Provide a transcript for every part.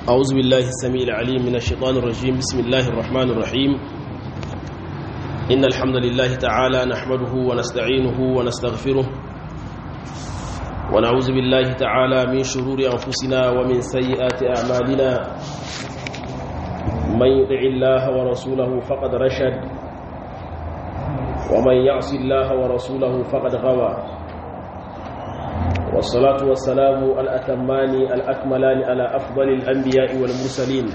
أعوذ بالله السميع العليم من الشيطان الرجيم بسم الله الرحمن الرحيم إن الحمد لله تعالى نحمده ونستعينه ونستغفره ونعوذ بالله تعالى من شرور أنفسنا ومن سيئات أعمالنا من يطع الله ورسوله فقد رشد ومن يعص الله ورسوله فقد غوى والصلاة والسلام الأتمان الأكملان على أفضل الأنبياء والمرسلين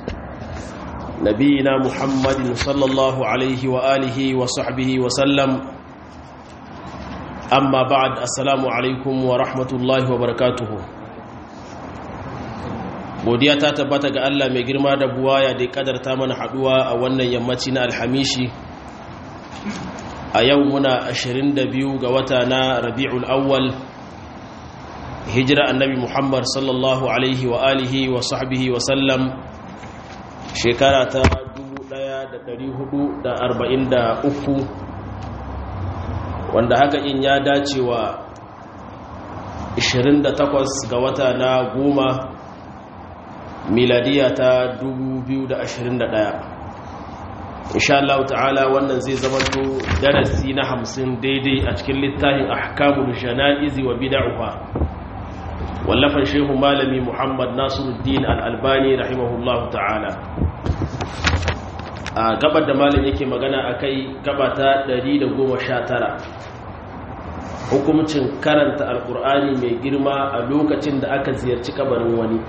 نبينا محمد صلى الله عليه وآله وصحبه وسلم أما بعد السلام عليكم ورحمة الله وبركاته godiya ta tabbata ga Allah mai girma da buwaya da ya kadarta mana haduwa a wannan yammaci na alhamishi a yau muna 22 ga wata na rabi'ul awwal hijira annabi muhammad sallallahu alaihi wa alihi wa sahbihi wa sallam shekara ta 1443 wanda haka in ya dace wa 28 ga wata na goma miladiya ta 2021 insha Allah ta'ala wannan zai zamanto darasi na hamsin daidai a cikin littafin ahkamul jana'izi wa bid'ah wallafan shehu malami muhammad nasiruddin al'albani rahimahullahu ta'ala a gabar da malam yake magana a kai gaba ta 119 hukumcin karanta alkur'ani mai girma a lokacin da aka ziyarci kabarin wani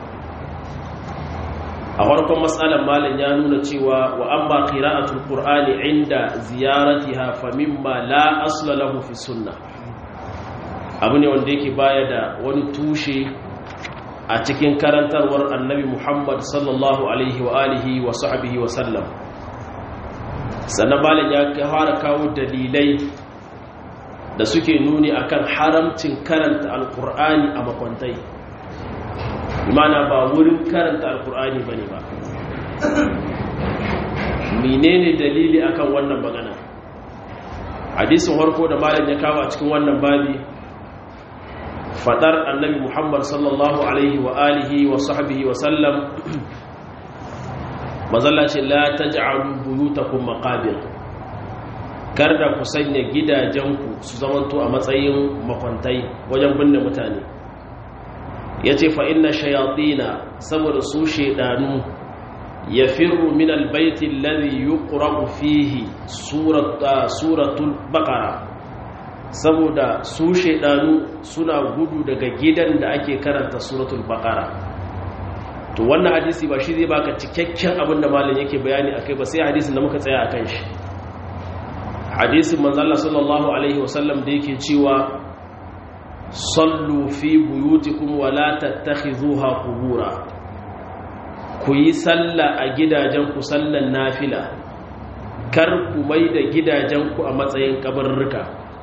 a farkon matsalar malam ya nuna cewa wa an ba qira'atul qur'ani inda ziyaratiha fa mimma la asla lahu fi sunnah abu ne wanda yake baya da wani tushe a cikin karantarwar annabi muhammad sallallahu alaihi wa alihi wa sahbihi wa sallam sannan malam ya fara kawo dalilai da suke nuni akan haramcin karanta alkur'ani a makwantai imana ba wurin karanta alkur'ani bane ba menene dalili akan wannan magana hadisin harko da malam ya kawo a cikin wannan babi fadar annabi muhammad sallallahu alaihi wa alihi wa sahbihi wa sallam mazalla ce la taj'alu buyutakum maqabir kar da ku sanya gidajenku su zamanto a matsayin makwantai wajen binne mutane yace fa inna shayatina saboda su shedanu yafirru min albayti alladhi yuqra'u fihi suratul baqara saboda su shaidanu suna gudu daga gidan da ake karanta suratul baqara to wannan hadisi ba shi zai baka cikakken abin da malam yake bayani akai ba sai hadisin da muka tsaya akan shi hadisin manzo Allah sallallahu alaihi wasallam da yake cewa sallu fi buyutikum wa la tattakhizuha qubura ku yi sallah a gidajen ku sallan nafila kar ku mai da gidajen ku a matsayin kabarruka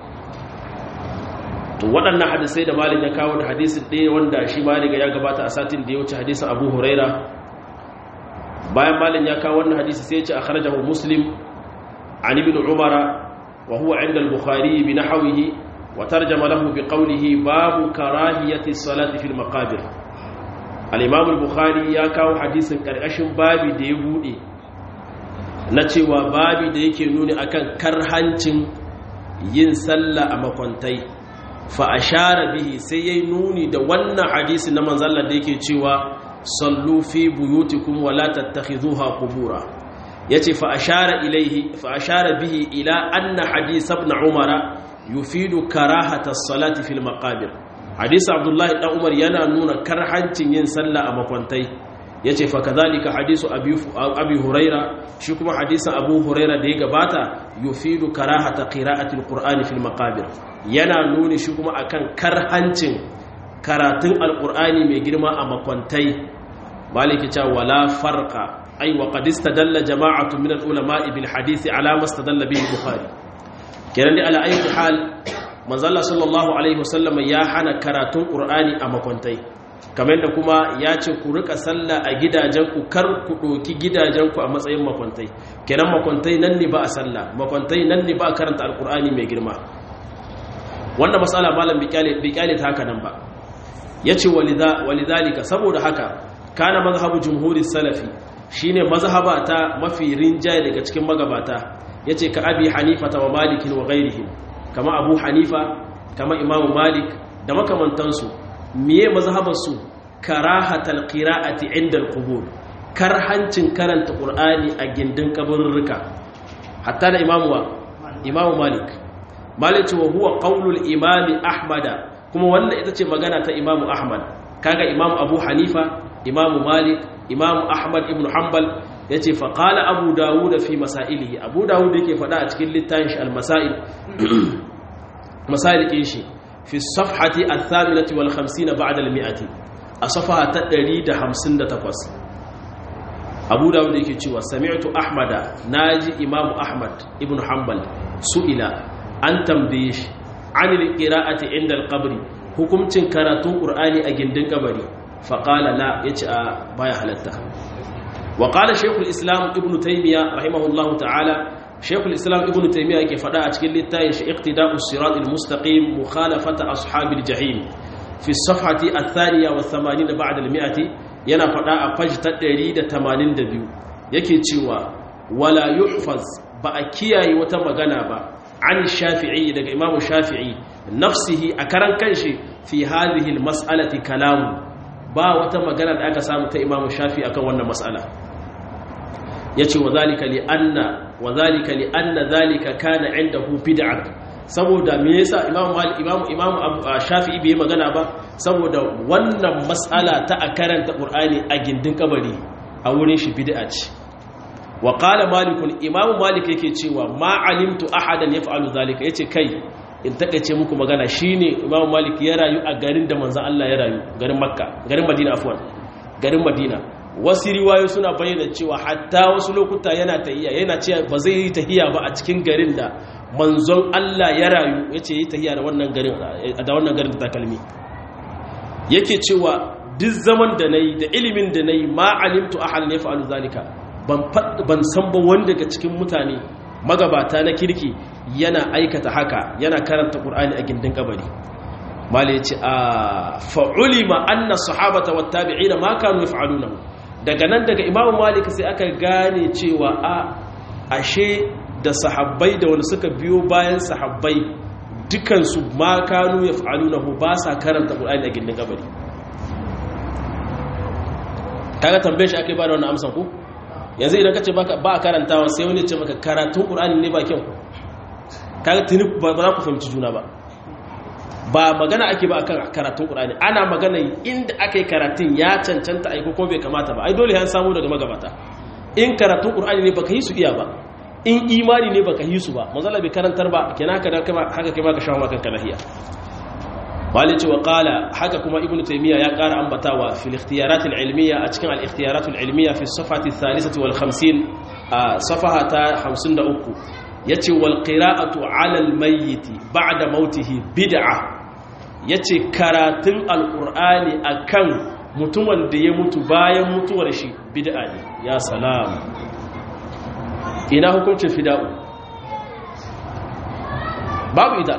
to waɗannan hadisai da malik ya kawo da hadisin ɗaya wanda shi malik ya gabata a satin da ya wuce hadisin abu huraira bayan malik ya kawo wannan hadisi sai ya ce a kharajahu muslim an ibn umara wa huwa inda al-bukhari bi nahwihi wa tarjama lahu bi qawlihi babu karahiyati salati fil maqabir al-imam al-bukhari ya kawo hadisin karkashin babi da ya bude na cewa babi da yake nuni akan karhancin yin sallah a makwantai fa ashara bihi sai yayi nuni da wannan hadisi na manzalla da yake cewa sallu fi buyutikum wa la tattakhidhuha qubura yace fa ashara ilaihi fa ashara bihi ila anna hadith ibn umara yufidu karahata as-salati fil maqabir hadisi abdullahi dan umar yana nuna karhancin yin sallah a makwantai yace fa kadhalika hadisu abi abi huraira shi kuma hadisin abu huraira da ya gabata yufidu karahata qira'ati al-qur'ani fil maqabir yana nuni shi kuma akan karhancin karatun alkur'ani mai girma a makwantai maliki cewa wala farqa ay wa qad istadalla jama'atu min al-ulama'i bil hadisi ala mastadalla bihi bukhari kenan dai ala ayi hal manzo Allah sallallahu alaihi wasallam ya hana karatun qur'ani a makwantai kamar da kuma ya ce ku rika sallah a gidajenku kar ku ɗoki gidajenku a matsayin makwantai kenan makwantai nan ne ba a sallah makwantai nan ne ba a karanta alkur'ani mai girma wanda matsala malam bai kyale ta haka nan ba ya ce walidhalika saboda haka kana mazhabu jumhuri salafi shine mazhaba ta mafi rinjaye daga cikin magabata yace ka abi hanifa wa malik wa ghairihim kama abu hanifa kama imam malik da makamantansu miye mazhabar su karahatal qira'ati inda al-qubur karhancin karanta qur'ani a gindin kaburruka hatta da imamu wa imamu malik malik wa huwa qaulul imami ahmada kuma wannan ita ce magana ta imamu ahmad kaga imamu abu hanifa imamu malik imamu ahmad ibn hanbal yace fa qala abu dawud fi masailihi abu dawud yake fada a cikin littafin shi al-masail masail kin shi fi safhati al-thaminati wal 50 ba'da al-mi'ati a safaha ta 158 abu dawud yake cewa sami'tu ahmada naji imamu ahmad ibn hanbal su'ila an tambaye shi anil qira'ati inda al-qabr hukumcin karatun qur'ani a gindin kabari fa qala la yace a baya halatta wa qala shaykhul islam ibn taymiya rahimahullahu ta'ala shaykhul islam ibn taymiya yake fada a cikin littafin shi iqtida'us siratal mustaqim mukhalafata ashabil jahim fi as-safhati ath-thaniya wa 80 ba'da al-mi'ati yana faɗa a faji ta 182 yake cewa wala yuhfaz ba a kiyaye wata magana ba an shafi'i daga imamu shafi'i nafsihi a karan kanshi fi hadhihi almas'alati kalamu ba wata magana da aka samu ta imamu shafi'i akan wannan mas'ala yace wa zalika li anna wa zalika li anna zalika kana indahu bid'ah saboda me yasa imamu malik imamu imamu shafi'i bai magana ba saboda wannan mas'ala ta a karanta qur'ani a gindin kabari a wurin shi bid'a ce wa qala malik imamu malik yake cewa ma alimtu ahadan yaf'alu zalika yace kai in takeice muku magana shine imamu malik ya rayu a garin da manzon Allah ya rayu garin makka garin madina afwan garin madina wasu riwayo suna bayyana cewa hatta wasu lokuta yana tahiya yana cewa ba zai yi tahiya ba a cikin garin da manzon Allah ya rayu ya ce yi tahiya da wannan garin da wannan garin da takalmi yake cewa duk zaman da nayi da ilimin da nayi ma alimtu ahal ne fa'alu zalika ban ban san ba wanda daga cikin mutane magabata na kirki yana aikata haka yana karanta qur'ani a gindin kabari mala yace a fa'ulima anna sahabata wat tabi'ina ma kanu yaf'alunahu daga nan daga imamu malik sai aka gane cewa a ashe da sahabbai da wani suka biyo bayan sahabbai dukansu ma kanu ya fa'alu na ba sa karanta ƙulani a gindin gabari kaga tambaye shi ake ba da wani amsan ku yanzu idan ka ce ba a karantawa sai wani ce maka karatun ƙulani ne ba kyau kaga tuni ba za ku fahimci juna ba ba magana ake ba akan karatun ƙulani ana magana inda aka yi karatun ya cancanta aiko ko bai kamata ba ai dole ya samu daga magabata in karatun ƙulani ne baka yi su iya ba in imani ne baka yi su ba manzala bai karantar ba kenan haka haka kai maka shawo makanka lahiya malice wa qala haka kuma ibnu taymiya ya ƙara ambatawa fil ikhtiyarat al ilmiya a cikin al ikhtiyarat al ilmiya fi safhati thalithati wal 50 a safaha ta 53 yace wal qira'atu ala al mayyit ba'da mautihi bid'a yace karatun al qur'ani akan mutumin da ya mutu bayan mutuwar shi bid'a ne ya salam ina hukuncin fida'u babu ita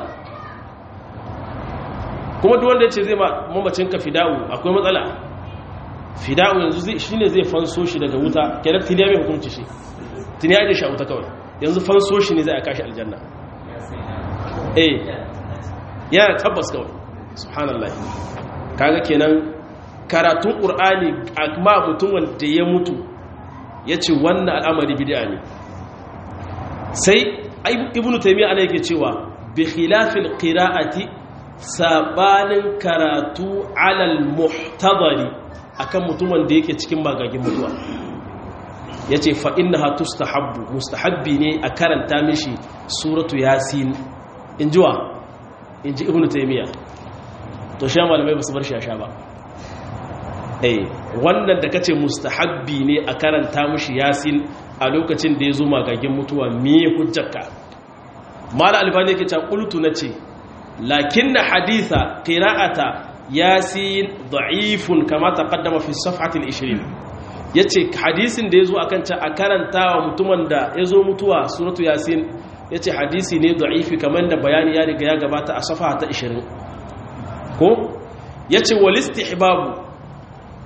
kuma duk wanda ya ce zai mamacinka fida'u akwai matsala fida'u yanzu shi ne zai fanso shi daga wuta kenan tuniya mai hukunci shi tuniya ne shi a wuta kawai yanzu fanso shi ne zai a kashi aljanna eh yana tabbas kawai subhanallah kaga kenan karatun ƙur'ani a ma mutum wanda ya mutu ya ce wannan al'amari bid'a ne sai ibn taymiya ana yake cewa bi khilafil qira'ati sabanin karatu alal muhtadari akan mutumin da yake cikin magagin mutuwa yace fa innaha tustahabbu mustahabbi ne a karanta mishi suratu yasin injiwa inji ibn taymiya to sha malamai ba su bar shasha ba eh wannan da kace mustahabbi ne a karanta mishi yasin a lokacin da ya zo magagin mutuwa me hujjarka mala albani yake cewa qultu nace lakinna haditha qira'ata yasin da'ifun kama taqaddama fi safhati al-20 yace hadisin da yazo akan ta a karantawa mutumin da yazo mutuwa suratu yasin yace hadisi ne da'ifi kamar da bayani ya riga ya gabata a safha ta 20 ko yace wal istihbabu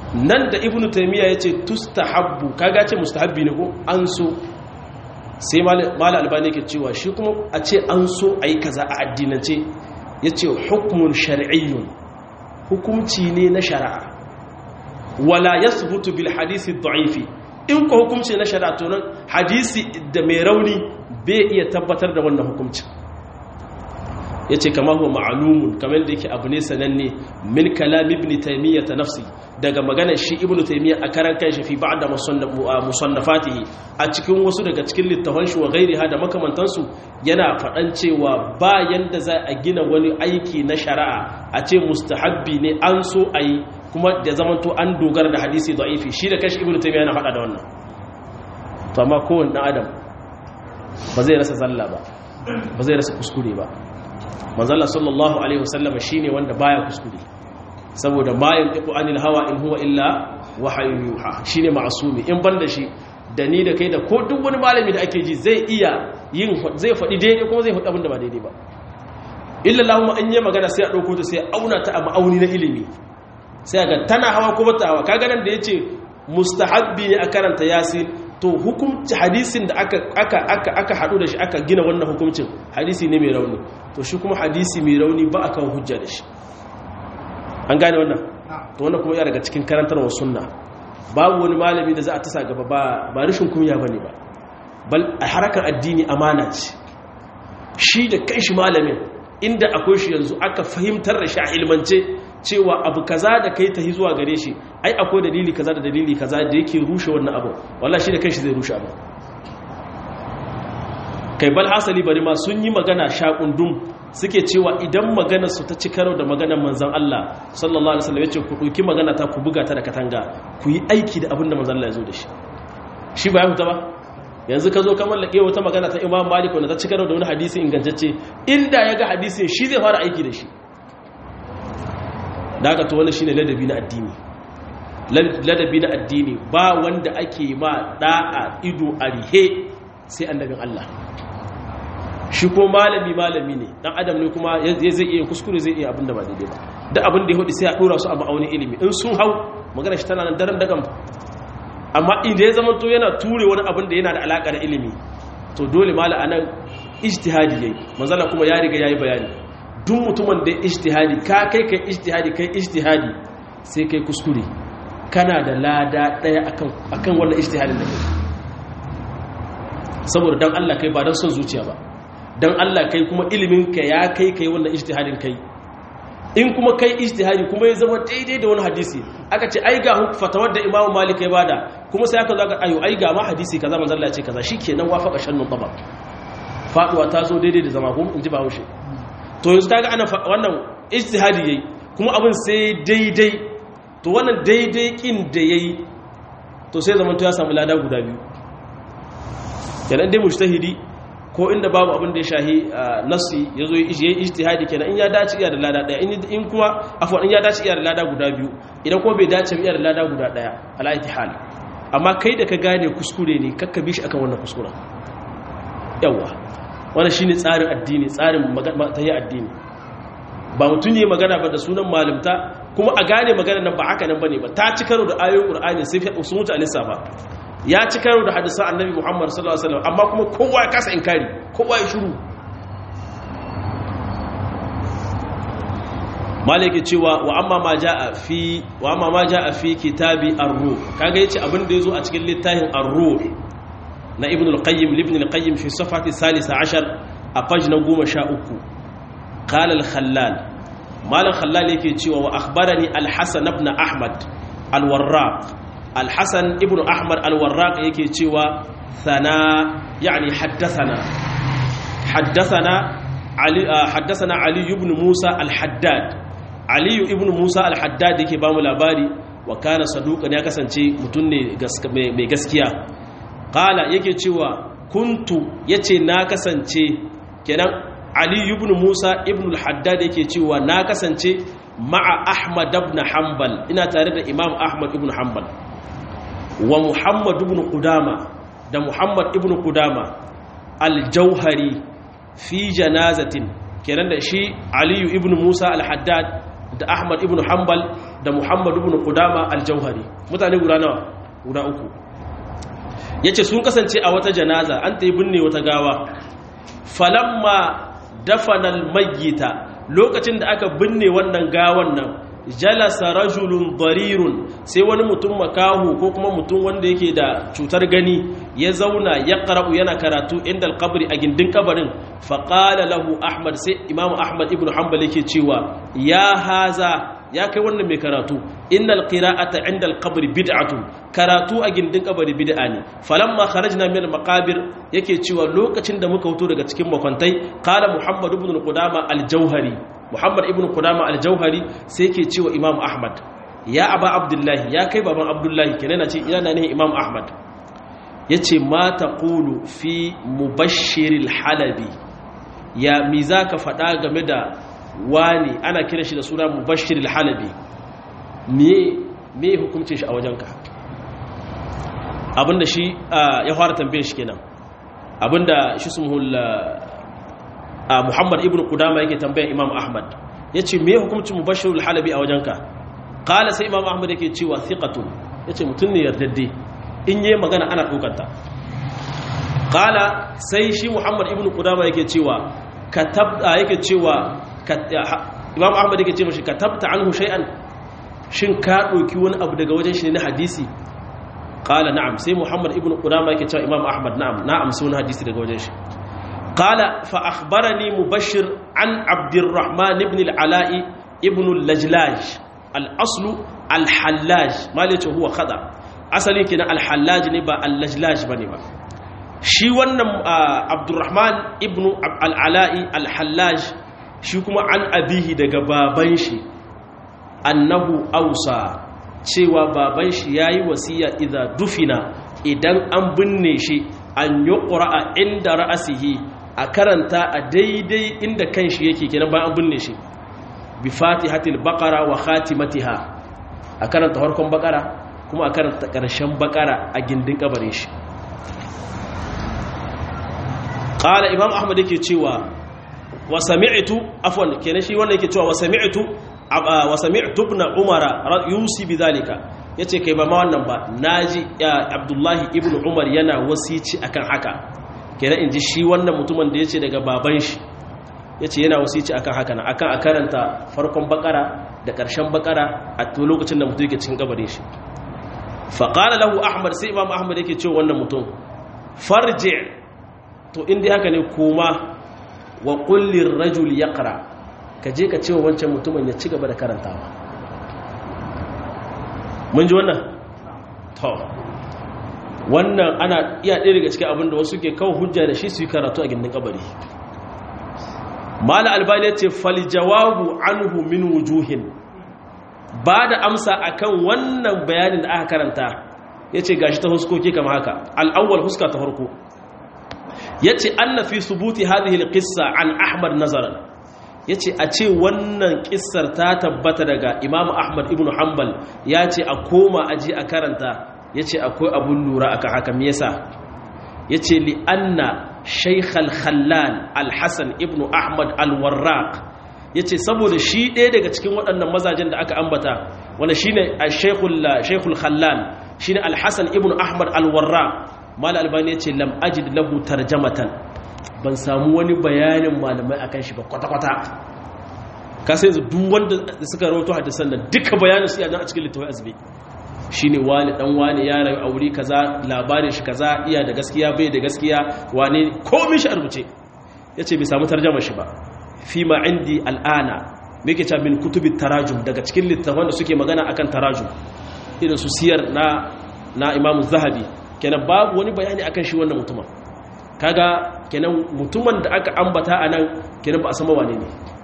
nan da ibnu taymiya yace tustahabbu kaga ce mustahabbi ne ko an so sai mala albani yake cewa shi kuma a ce an so ayi kaza a addinance yace hukmun shar'iyyun hukumci ne na shari'a wala yasbutu bil hadisi dha'ifi in ko hukumci na shari'a to nan hadisi da mai rauni bai iya tabbatar da wannan hukumcin ya ce kama huwa ma'alumun kamar da yake abu ne sananne min kalam ibn taimiyya ta nafsi daga maganar shi ibn taimiyya a karan kan shi fi ba'da musannafatihi a cikin wasu daga cikin littafan shi wa gairiha da makamantansu yana faɗan cewa ba yanda za a gina wani aiki na shari'a a ce mustahabbi ne an so a yi kuma da zamanto an dogara da hadisi da'ifi shi da kashi ibn taimiyya yana faɗa da wannan to amma kowane ɗan adam ba zai rasa zalla ba ba zai rasa kuskure ba manzala sallallahu alaihi wasallam shine wanda baya kuskure saboda ma yantiqu anil hawa in huwa illa wahyun yuha shine ma'sumi in banda shi da ni da kai da ko duk wani malami da ake ji zai iya yin zai faɗi daidai kuma zai faɗi abin da ba daidai ba illa lahumma an yi magana sai a ɗauko ta sai a auna ta a ma'auni na ilimi sai ga tana hawa ko bata hawa kaga nan da yace mustahabbi ne a karanta yasin to hukumci hadisin da aka aka aka aka hadu da shi aka gina wannan hukuncin hadisi ne mai rauni to shi kuma hadisi mai rauni ba aka hujja da shi an gane wannan to wannan kuma ya daga cikin karantarwar sunna babu wani malami da za a tasa gaba ba ba rishin kunya bane ba bal a harakar addini amana ce shi da kanshi malamin inda akwai shi yanzu aka fahimtar da shi a ilmance cewa abu kaza da kai ta zuwa gare shi ai akwai dalili kaza da dalili kaza da yake rushe wannan abu wallahi shi da kanshi zai rushe abu kai bal hasali bari ma sun yi magana shakundum suke cewa idan maganar su ta ci karo da maganar manzon Allah sallallahu alaihi wasallam yace ku dauki magana ta ku buga ta da katanga ku yi aiki da abin da manzon Allah ya zo da shi shi ba ya huta ba yanzu ka zo ka mallake wata magana ta Imam Malik wanda ta ci karo da wani hadisi ingantacce inda ya ga hadisin shi zai fara aiki da shi da aka to wani shine ladabi na addini ladabi na addini ba wanda ake ma da'a ido a rihe sai annabin Allah shi ko malami malami ne dan adam ne kuma zai iya kuskure zai iya abin da ba daidai ba da abin da ya hudu sai a dora su a ma'aunin ilimi in sun hau magana shi tana nan daren dagan amma idan ya zama to yana ture wani abin da yana da alaka da ilimi to dole mala anan ijtihadi yayi manzala kuma ya riga yayi bayani duk mutumin da ijtihadi ka kai kai ijtihadi kai ijtihadi sai kai kuskure kana da lada daya akan akan wannan ijtihadin da kai saboda dan Allah kai ba dan son zuciya ba dan Allah kai kuma ilimin ka ya kai kai wannan ijtihadin kai in kuma kai ijtihadi kuma ya zama daidai da wani hadisi aka ce ai ga fatawar da Imam Malik ya bada kuma sai aka zo aka ayo ai ga ma hadisi kaza manzo Allah ya ce kaza shikenan wafaka shannun tabaq faduwa ta zo daidai da zama ko in ji Bahaushe to yanzu kaga ana wannan ijtihadi yayi kuma abin sai daidai to wannan daidai kin da yayi to sai zaman to ya samu lada guda biyu kenan dai mujtahidi ko inda babu abin da ya shahi nasi yazo yayi ijtihadi kenan in ya dace iya da lada daya in kuma afwan in ya dace iya da lada guda biyu idan ko bai dace iya da lada guda daya ala hal amma kai da ka gane kuskure ne kakka bi shi akan wannan kuskuren yawa wannan shine tsarin addini tsarin tayi addini ba mutum ne magana ba da sunan malimta kuma a gane magana nan ba haka nan bane ba ta ci karo da ayoyin qur'ani sai fi su mutu alisa ba ya ci karo da hadisan annabi muhammad sallallahu alaihi wasallam amma kuma kowa ya kasa inkari kowa ya shiru malaki cewa wa amma ma jaa fi wa amma ma jaa fi kitabi ar-ruh kaga yace abin da yazo a cikin littafin ar-ruh na ibn al-qayyim ibn al-qayyim fi safhati 13 a page na 13 qala al-khallal malan khallal yake cewa wa akhbarani al-hasan ibn ahmad al-warraq al-hasan ibn ahmad al-warraq yake cewa sana yani haddathana haddathana ali haddathana ali ibn musa al-haddad ali ibn musa al-haddad yake ba mu labari wa kana saduqan ya kasance mutum ne mai gaskiya qala yake cewa kuntu yace na kasance kenan ali ibn musa ibn al-haddad yake cewa na kasance ma'a ahmad ibn hanbal ina tare da imam ahmad ibn hanbal wa muhammad ibn qudama da muhammad ibn qudama al-jauhari fi janazatin kenan da shi ali ibn musa al-haddad da ahmad ibn hanbal da muhammad ibn qudama al-jauhari mutane guda nawa guda uku yace sun kasance a wata janaza an tayi binne wata gawa falamma dafana al-mayyita lokacin da aka binne wannan gawan nan jalasa rajulun darirun sai wani mutum makahu ko kuma mutum wanda yake da cutar gani ya zauna ya qara'u yana karatu inda alqabri a gindin kabarin fa qala lahu ahmad sai imamu ahmad ibn hanbal yake cewa ya haza ya kai wannan mai karatu innal qira'ata inda alqabri bid'atun karatu a gindin kabari bid'a ne falamma kharajna min almaqabir yake cewa lokacin da muka fito daga cikin makwantai qala muhammad ibn qudama al-jauhari muhammad ibn qudama al-jauhari sai yake cewa imam ahmad ya aba abdullahi ya kai baban abdullahi kenan ce ina ne imam ahmad yace ma taqulu fi mubashshiril halabi ya mi zaka faɗa game da wani ana kira shi da suna mubashshiril halabi me me hukuncin shi a wajenka abinda shi ya fara tambaye shi kenan abinda shi sumhul muhammad ibn qudama yake tambayar imam ahmad yace me hukuncin mubashshirul halabi a wajenka qala sai imam ahmad yake cewa thiqatun yace mutun ne yardadde in yayi magana ana dokanta qala sai shi muhammad ibn qudama yake cewa katabta yake cewa imam ahmad yake cewa shi katabta anhu shay'an shin ka doki wani abu daga wajen shi ne na hadisi qala na'am sai muhammad ibn qudama yake cewa imam ahmad na'am na'am sun hadisi daga wajen shi قال فأخبرني مبشر عن عبد الرحمن بن العلاء ابن اللجلاج الأصل الحلاج ما ليته هو خطأ أصلي كنا الحلاج نبا اللجلاج بنبا shi wannan abdurrahman ibn al'ala'i al-hallaj shi kuma an abihi daga baban shi annahu ausa cewa baban shi ya yi wasiya idan dufina idan an binne shi an yi ƙura'a inda ra'asihi a karanta a daidai inda kan shi yake kenan bayan an binne shi bi fatihatil baqara wa khatimatiha a karanta farkon baqara kuma a karanta ƙarshen baqara a gindin kabarin shi qala imam ahmad yake cewa wa sami'tu afwan kenan shi wannan yake cewa wa sami'tu wa sami'tu ibn umara yusi bidhalika yace kai ba ma wannan ba naji abdullahi ibn umar yana wasici akan haka kenan inji shi wannan mutumin da yace daga baban shi yace yana wasici akan haka na akan a karanta farkon bakara da karshen bakara a lokacin da mutum yake cikin kabarin shi fa qala lahu ahmad sai imam ahmad yake cewa wannan mutum farji to inda haka ne koma wa kullir rajul yaqra ka je ka ce wa wancan mutumin ya ci gaba da karantawa mun ji wannan to wannan ana iya ɗaya daga cikin abinda wasu ke kawo hujja da shi su yi karatu a gindin kabari mala albani ya ce falijawabu anhu min wujuhin ba da amsa akan wannan bayanin da aka karanta ya ce gashi ta huskoki kama haka al'awwal huska ta farko ya ce an na fi subuti hadhihi alqissa an ahmad nazaran ya ce a ce wannan kissar ta tabbata daga imamu ahmad ibn hanbal ya ce a koma aji a karanta ya ce akwai abun lura aka haka me yasa ya ce li'anna shaikhal khallal alhassan ibn ahmad alwarraq ya ce saboda shi ɗaya daga cikin waɗannan mazajen da aka ambata wanda shi ne shaikhul khallal shi ne alhassan ibn ahmad alwarraq mala albani ya ce lam ajid lahu tarjamatan ban samu wani bayanin malamai akan shi ba kwata-kwata ka sai yanzu duk wanda suka rawato hadisan nan duka bayanin su yana a cikin littafin azbi shine wani dan wani ya rayu aure kaza labarin shi kaza iya da gaskiya bai da gaskiya wane komai shi a rubuce yace bai samu tarjuma shi ba fi ma indi al'ana me yake cewa min kutubit tarajum daga cikin littafan da suke magana akan tarajum irin su siyar na na Imam Zahabi kenan babu wani bayani akan shi wannan mutumin kaga kenan mutumin da aka ambata anan kenan ba a san ba wane ne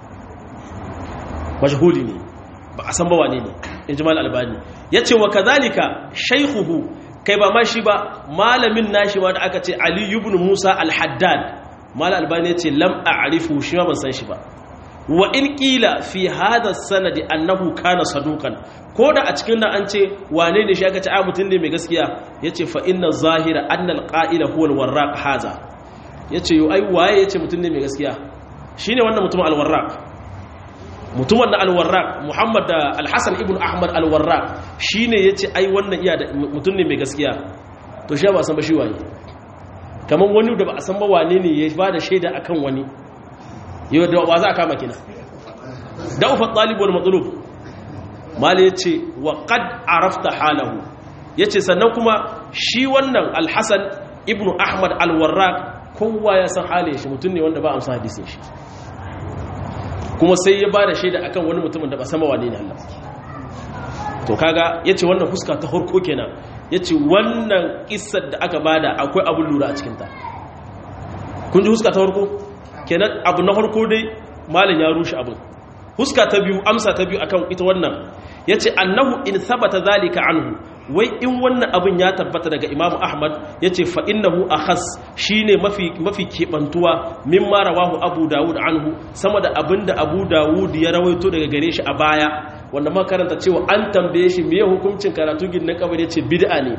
majhuli ne ba a san ba wane ne injimal albani ya ce wa kazalika shaikuhu kai ba ma shi ba malamin nashi ma da aka ce ali ibn musa al-haddad mal albani ya ce lam a'rifu shi ma ban san shi ba wa in qila fi hadha sanadi annahu kana saduqan ko da a cikin nan an ce wane ne shi aka ce a mutun ne mai gaskiya yace fa inna zahira anna al-qa'ila huwa al-warraq haza yace yo ai waye yace mutun ne mai gaskiya shine wannan mutum al-warraq mutumin na alwarraq muhammad da alhassan ibn ahmad alwarraq shi ne ya ce ai wannan iya da mutum ne mai gaskiya to shi ba san ba shi waye kamar wani da ba a san ba wane ne ya ba da shaida a kan wani yau da wa za a kama kina da ufa ɗalibu wani matsalub mali ya ce wa ƙad arafta halahu ya ce sannan kuma shi wannan alhassan ibn ahmad alwarraq kowa ya san halin shi mutum ne wanda ba a amsa hadisin shi kuma sai ya ba da shaida akan wani mutumin da ba sama wane ne Allah to kaga yace wannan fuska ta harko kenan yace wannan kissar da aka bada akwai abun lura a cikin ta kun ji fuska ta harko kenan abu na harko dai malin ya rushe abin fuska ta biyu amsa ta biyu akan ita wannan yace annahu in thabata zalika anhu wai in wannan abin ya tabbata daga Imam Ahmad yace fa innahu akhas shine mafi mafi kebantuwa mimma rawahu Abu Dawud anhu sama da abinda Abu Dawud ya rawaito daga gare shi a baya wanda ma karanta cewa an tambaye shi meye hukuncin karatu gin na kabari yace bid'a ne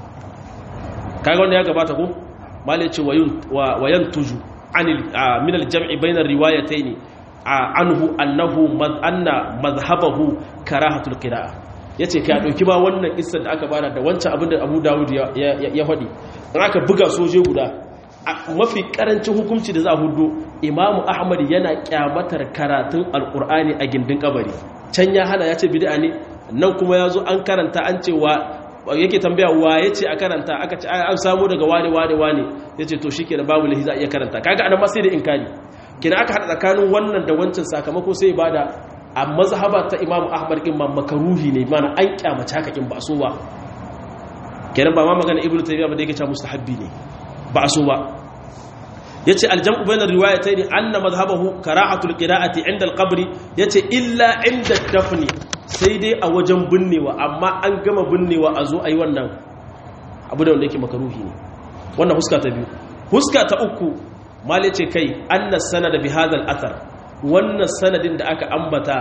kaga wanda ya gabata ko malai ce wayan tuju anil min al-jam'i bayna ar-riwayatayn anhu annahu anna madhhabahu karahatul qira'ah ya ce ka ɗauki ba wannan isar da aka bada da wancan abin da abu dawud ya faɗi in aka buga soje guda mafi ƙarancin hukunci da za a hudu imamu ahmad yana kyamatar karatun alƙur'ani a gindin kabari can ya hana ya ce bid'a ne nan kuma ya zo an karanta an ce wa yake tambaya wa ya ce a karanta aka ce an samu daga wane wane wane ya ce to shi ke da babu lahi za a iya karanta kaga anan ma sai da inkari kina aka haɗa tsakanin wannan da wancan sakamako sai ba da a mazhaba ta imamu ahmad in ma makaruhi ne mana an kyamace haka in ba so ba kenan ba ma magana ibnu taymiya ba da yake cewa mustahabbi ne ba so ba yace aljam'u bainar riwayatayn anna madhhabahu kara'atul qira'ati 'inda al-qabr yace illa 'inda dafni sai dai a wajen binnewa amma an gama binnewa a zo ayi wannan abu da wanda yake makaruhi ne wannan huska ta biyu huska ta uku mali ce kai anna sanada bi hadha al-athar wannan sanadin da aka ambata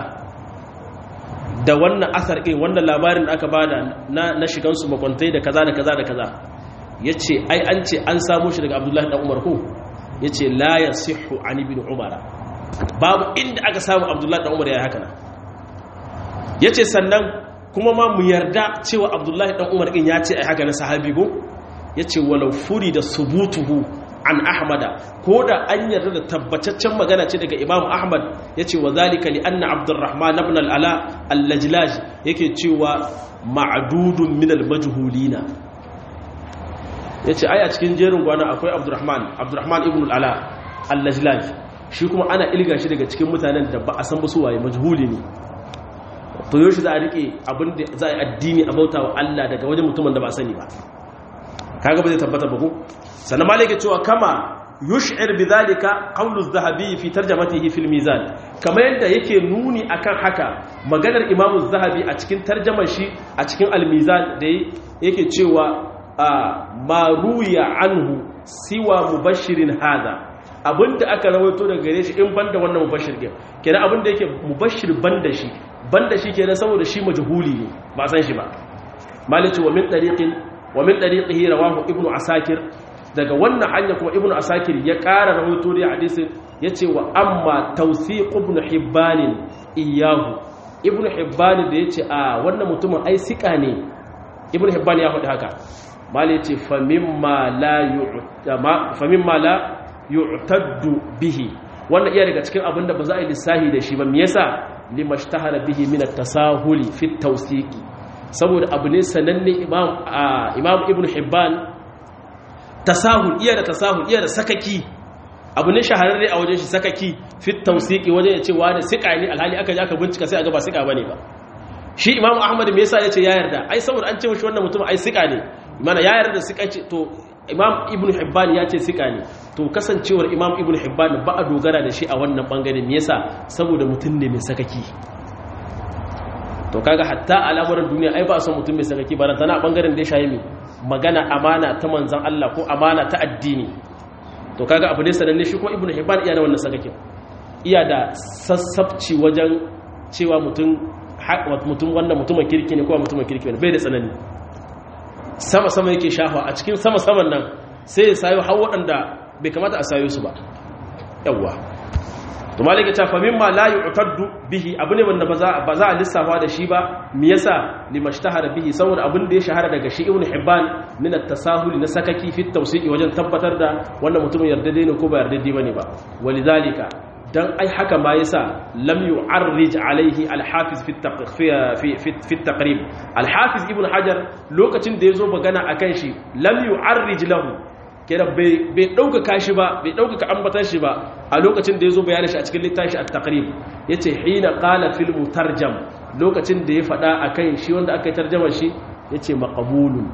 da wannan asar ɗin wannan labarin da aka bada na, na shigansu makwantai da kaza da kaza da kaza ya ce ai an ce an samu shi daga abdullahi ɗan umar ko ya ce la ya sihu an ibn umara babu inda aka samu abdullahi ɗan umar ya yi haka na ya ce sannan kuma ma mu yarda cewa abdullahi ɗan umar ɗin ya ce ai haka na sahabi ko ya ce walau furi da subutuhu an ahmada ko da an yarda da tabbataccen magana ce daga imam ahmad ya ce wa zalika li anna abdurrahman ibn al'ala al-lajlaj yake cewa ma'adudun min al-majhulina ya ce ai a cikin jerin gwana akwai abdurrahman abdurrahman ibn al'ala al-lajlaj shi kuma ana ilga shi daga cikin mutanen da ba a san ba su waye majhuli ne to yau shi za a rike abin da za a yi addini a bauta wa Allah daga wajen mutumin da ba sani ba kaga ba zai tabbata ba ko sannan malike cewa kama yush'ir bidhalika qawlu az-zahabi fi tarjamatihi fil mizan kama yadda yake nuni akan haka maganar imamu az-zahabi a cikin tarjamar shi a cikin al-mizan da yake cewa ma ruya anhu siwa mubashirin hada abinda aka rawaito daga gare shi in banda wannan mubashir din kenan abinda yake mubashir banda shi banda shi kenan saboda shi majhuli ne ba san shi ba malice wa min tariqin wa min tariqihi rawahu ibnu asakir daga wannan hanya kuma ibnu asakir ya ƙara rahoto da hadisin yace wa amma tawsiq ibnu hibban iyahu ibnu hibban da yace a wannan mutumin ai sika ne ibnu hibban ya faɗi haka mali yace fa mimma la yu'tama fa mimma la yu'taddu bihi wannan iya daga cikin abin da ba za a yi lissahi da shi ba me yasa limashtahara bihi min at-tasahuli fi at-tawsiqi saboda abu ne sananne imam imam ibnu hibban tasahul iya da tasahul iya da sakaki abu ne shahararre a wajen shi sakaki fit tawsiqi wajen ya ce wani sika ne alhali aka ji aka bincika sai a ga ba sika bane ba shi imamu ahmad me yasa yace ya yarda ai saboda an ce mishi wannan mutum ai sika ne mana ya yarda sika ce to imam ibnu hibban ya ce sika ne to kasancewar imam ibnu hibban ba a dogara da shi a wannan bangare me yasa saboda mutum ne mai sakaki to kaga hatta al'amuran duniya ai ba son mutum mai sakaki ba tana bangaren da ya shayi mai magana amana ta manzan Allah ko amana ta addini to kaga abu ne sananne shi ko ibnu hibban iya da wannan sakakin iya da sassabci wajen cewa mutum mutum wannan mutumin kirki ne ko mutumin kirki ne bai da tsanani sama sama yake shafa a cikin sama saman nan sai ya sayo har waɗanda bai kamata a sayo su ba yawwa to malaka ta fa mimma la yu'taddu bihi abu ne wanda ba za a lissafa da shi ba me yasa limashtahara bihi saboda abin da ya shahara daga shi ibn hibban min at-tasahul na sakaki fi tawsiqi wajen tabbatar da wannan mutumin yardade ne ko ba yardade bane ba walidhalika dan ai haka ma yasa lam yu'arrij alaihi al-hafiz fi fi fi taqrib al-hafiz ibn hajar lokacin da yazo magana akan shi lam yu'arrij lahu kenan bai ɗaukaka shi ba bai ɗaukaka ambatan shi ba a lokacin da ya zo bayanin shi a cikin littafi a takrib ya ce hina ƙala filmu tarjam lokacin da ya faɗa a kan shi wanda aka yi tarjamar shi ya ce maƙabulun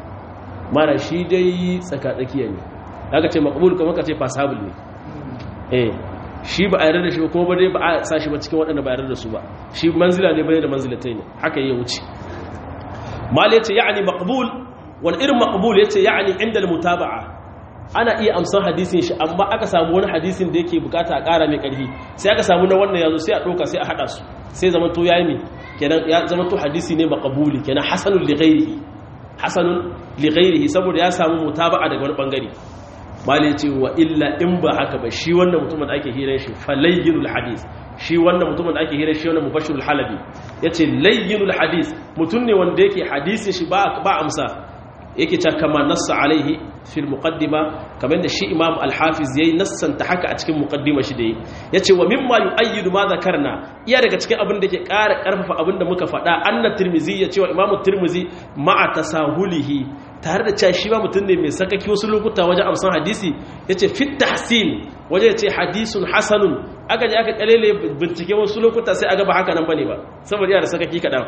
mara shi dai tsakatsakiya ne aka ce maƙabul kuma ka ce fasabul ne eh shi ba a yarda da shi ba kuma ba dai ba a sa shi ba cikin waɗanda ba a yarda da su ba shi manzila ne bai da manzilatai ne haka ya wuce mal ya ce ya'ani maqbul wani irin maqbul ya ce ya'ani inda al-mutaba'a ana iya amsan hadisin shi amma aka samu wani hadisin da yake bukata a ƙara mai ƙarfi sai aka samu na wannan yazo sai a ɗauka sai a haɗa su sai zama to yayi mi kenan ya zama to hadisi ne maqbuli kenan hasanun li ghairihi hasanun li ghairihi saboda ya samu mutaba'a daga wani bangare mali ce wa illa in ba haka ba shi wannan mutumin da ake hirar shi falayyinul hadis shi wannan mutumin da ake hirar shi wannan mubashirul halabi yace layyinul hadis mutum ne wanda yake hadisin shi ba ba amsa yake ta kama nassa alaihi fil muqaddima kamar da shi imam al-hafiz yayi nassanta haka a cikin muqaddima shi da yi yace wa mimma yu'ayyidu ma zakarna iya daga cikin abin da ke ƙara ƙarfafa abin da muka faɗa anna tirmizi ya cewa imam tirmizi ma'a tasahulihi tare da cewa shi ba mutum ne mai sakaki wasu lokuta wajen amsan hadisi yace fit tahsin waje yace hadisun hasanun aka je aka kalele bincike wasu lokuta sai aga ba haka nan bane ba saboda yana da sakaki kadan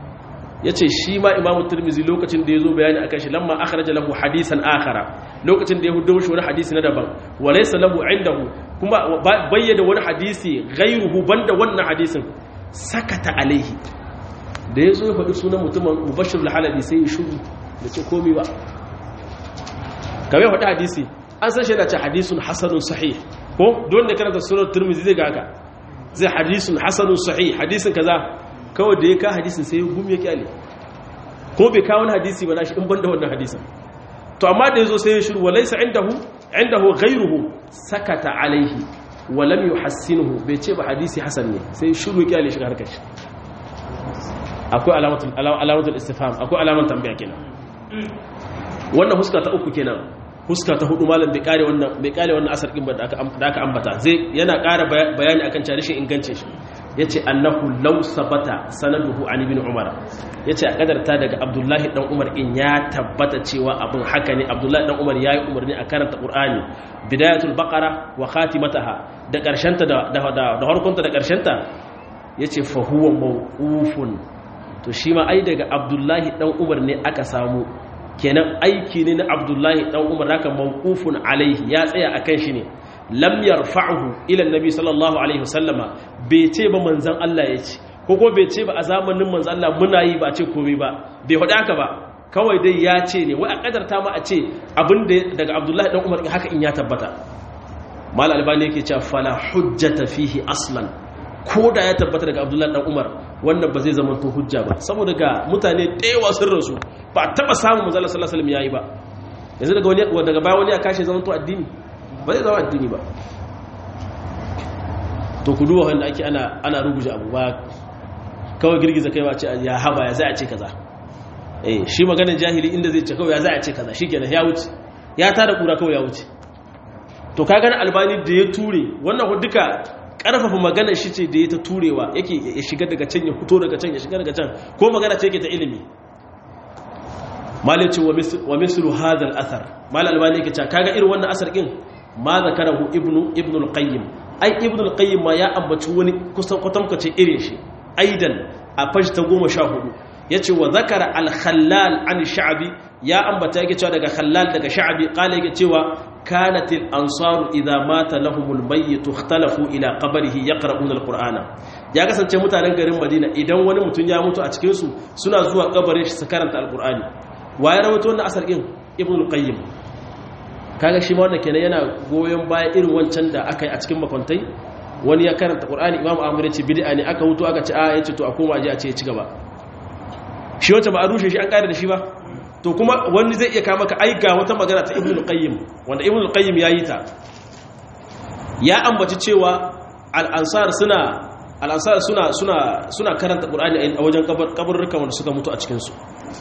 ya ce shi ma imamu turmizi lokacin da ya zo bayani a kan shi lamma akhraja lahu hadisan akhara lokacin da ya hudu shi wani hadisi na daban walaysa lahu indahu kuma bayyana wani hadisi ghayruhu banda wannan hadisin sakata alaihi da ya zo ya faɗi sunan mutumin mubashir al-halabi sai ya shuru da ce komi ba kamar faɗi hadisi an san shi yana ce hadisun hasanun sahih ko don da karanta sunan turmizi zai ga haka zai hadisun hasanun sahih hadisin kaza kawai da ya ka hadisin sai gum ya kyale ko bai kawo wani hadisi ba nashi in banda wannan hadisin to amma da yazo sai ya shiru walaysa indahu indahu ghayruhu sakata alaihi wa lam yuhassinuhu bai ce ba hadisi hasan ne sai shiru kyale shi harkar shi akwai alamatul alamatul istifham akwai alaman tambaya kenan wannan huska ta uku kenan huska ta hudu malam bai kare wannan bai kare wannan asar din ba da aka ambata zai yana ƙara bayani akan tarishin ingancin shi yace annahu law sabata sanaduhu an ibn umar yace a kadarta daga abdullahi dan umar in ya tabbata cewa abin haka ne abdullahi dan umar yayi umarni a karanta qur'ani bidayatul baqara wa khatimataha da karshenta da da da harkunta da karshenta yace fa huwa mawqufun to shi ma ai daga abdullahi dan umar ne aka samu kenan aiki ne na abdullahi dan umar haka mawqufun alaihi ya tsaya akan shi ne lam yarfa'uhu ila annabi sallallahu alaihi wasallama bai ce ba manzon Allah ya ce ko ko bai ce ba a zamanin manzon Allah muna yi ba ce komai ba bai faɗa haka ba kawai dai ya ce ne wai a kadarta ma a ce abin da daga abdullahi dan umar haka in ya tabbata mal albani yake cewa fala hujjata fihi aslan ko da ya tabbata daga abdullahi dan umar wannan ba zai zama to hujja ba saboda ga mutane ɗewa sun rasu ba taɓa samun manzala sallallahu alaihi yayi ba yanzu daga wani daga baya wani ya kashe zama to addini ba zai zama addini ba to ku duba wanda ake ana ana ruguje abu ba kawai girgiza kai ba ce ya haba ya za a ce kaza eh shi maganar jahili inda zai ce kawai ya za a ce kaza shikenan ya wuce ya tada kura kawai ya wuce to ka gani albani da ya ture wannan duka karfafa magana shi ce da ya ta turewa yake ya shiga daga can ya fito daga can ya shiga daga can ko magana ce yake ta ilimi malice wa mislu hadha al-athar mal albani yake cewa kaga irin wannan asar din ma zakarahu ibnu ibnu al-qayyim ai ibnu al-qayyim ma ya ambaci wani kusan kwatankace irin shi aidan a fashi ta 14 yace wa zakara al-khallal an sha'bi ya ambata yake cewa daga khallal daga sha'bi kala yake cewa كانت الأنصار إذا مات لهم الميت اختلفوا إلى قبره يقرؤون القرآن ya kasance mutanen garin Madina idan wani mutum ya mutu a cikin su suna zuwa kabarin shi su karanta alqur'ani waye rawaito wannan asar din ibn al-qayyim kaga shi ma wannan kenan yana goyon baya irin wancan da aka yi a cikin makwantai wani ya karanta qur'ani imam ahmad ya ce bid'a ne aka hutu aka ce a yace to a koma aje a ce ya ci gaba shi wacce ba a rushe shi an kare da shi ba to kuma wani zai iya kama ka aika wata magana ta ibn al-qayyim wanda ibn al-qayyim ya yi ta ya ambaci cewa al-ansar suna al-ansar suna suna suna karanta qur'ani a wajen kaburrukan wanda suka mutu a cikin su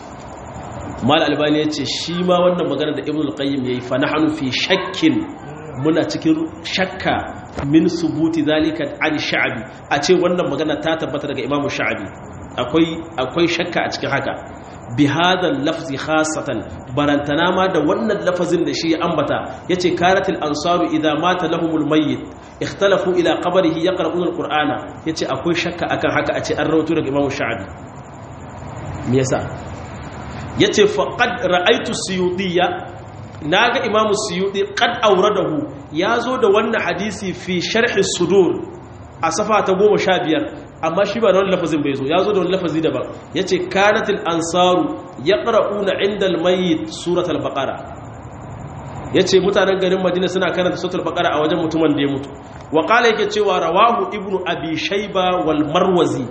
mal albani yace shi ma wannan magana da ibnu al-qayyim yayi fa nahnu fi shakkin muna cikin shakka min subuti zalika an sha'bi a ce wannan magana ta tabbata daga imamu sha'bi akwai akwai shakka a cikin haka bi hadha lafzi khassatan barantana ma da wannan lafazin da shi ya ambata yace karatil ansaru idza mata lahumul mayyit ikhtalafu ila qabrihi yaqra'una alqur'ana yace akwai shakka akan haka a ce an rawaito daga imamu sha'bi me yasa yace faqad ra'aytu suyudiyya naga imamu suyudi qad awradahu yazo da wannan hadisi fi sharhi sudur a safa ta 15 amma shi ba da wani lafazin bai zo yazo da wani lafazi daban yace kanatil ansaru yaqra'una 'inda al-mayyit suratul baqara yace mutanen garin madina suna karanta suratul baqara a wajen mutumin da ya mutu wa qala yake cewa rawahu ibnu abi shayba wal marwazi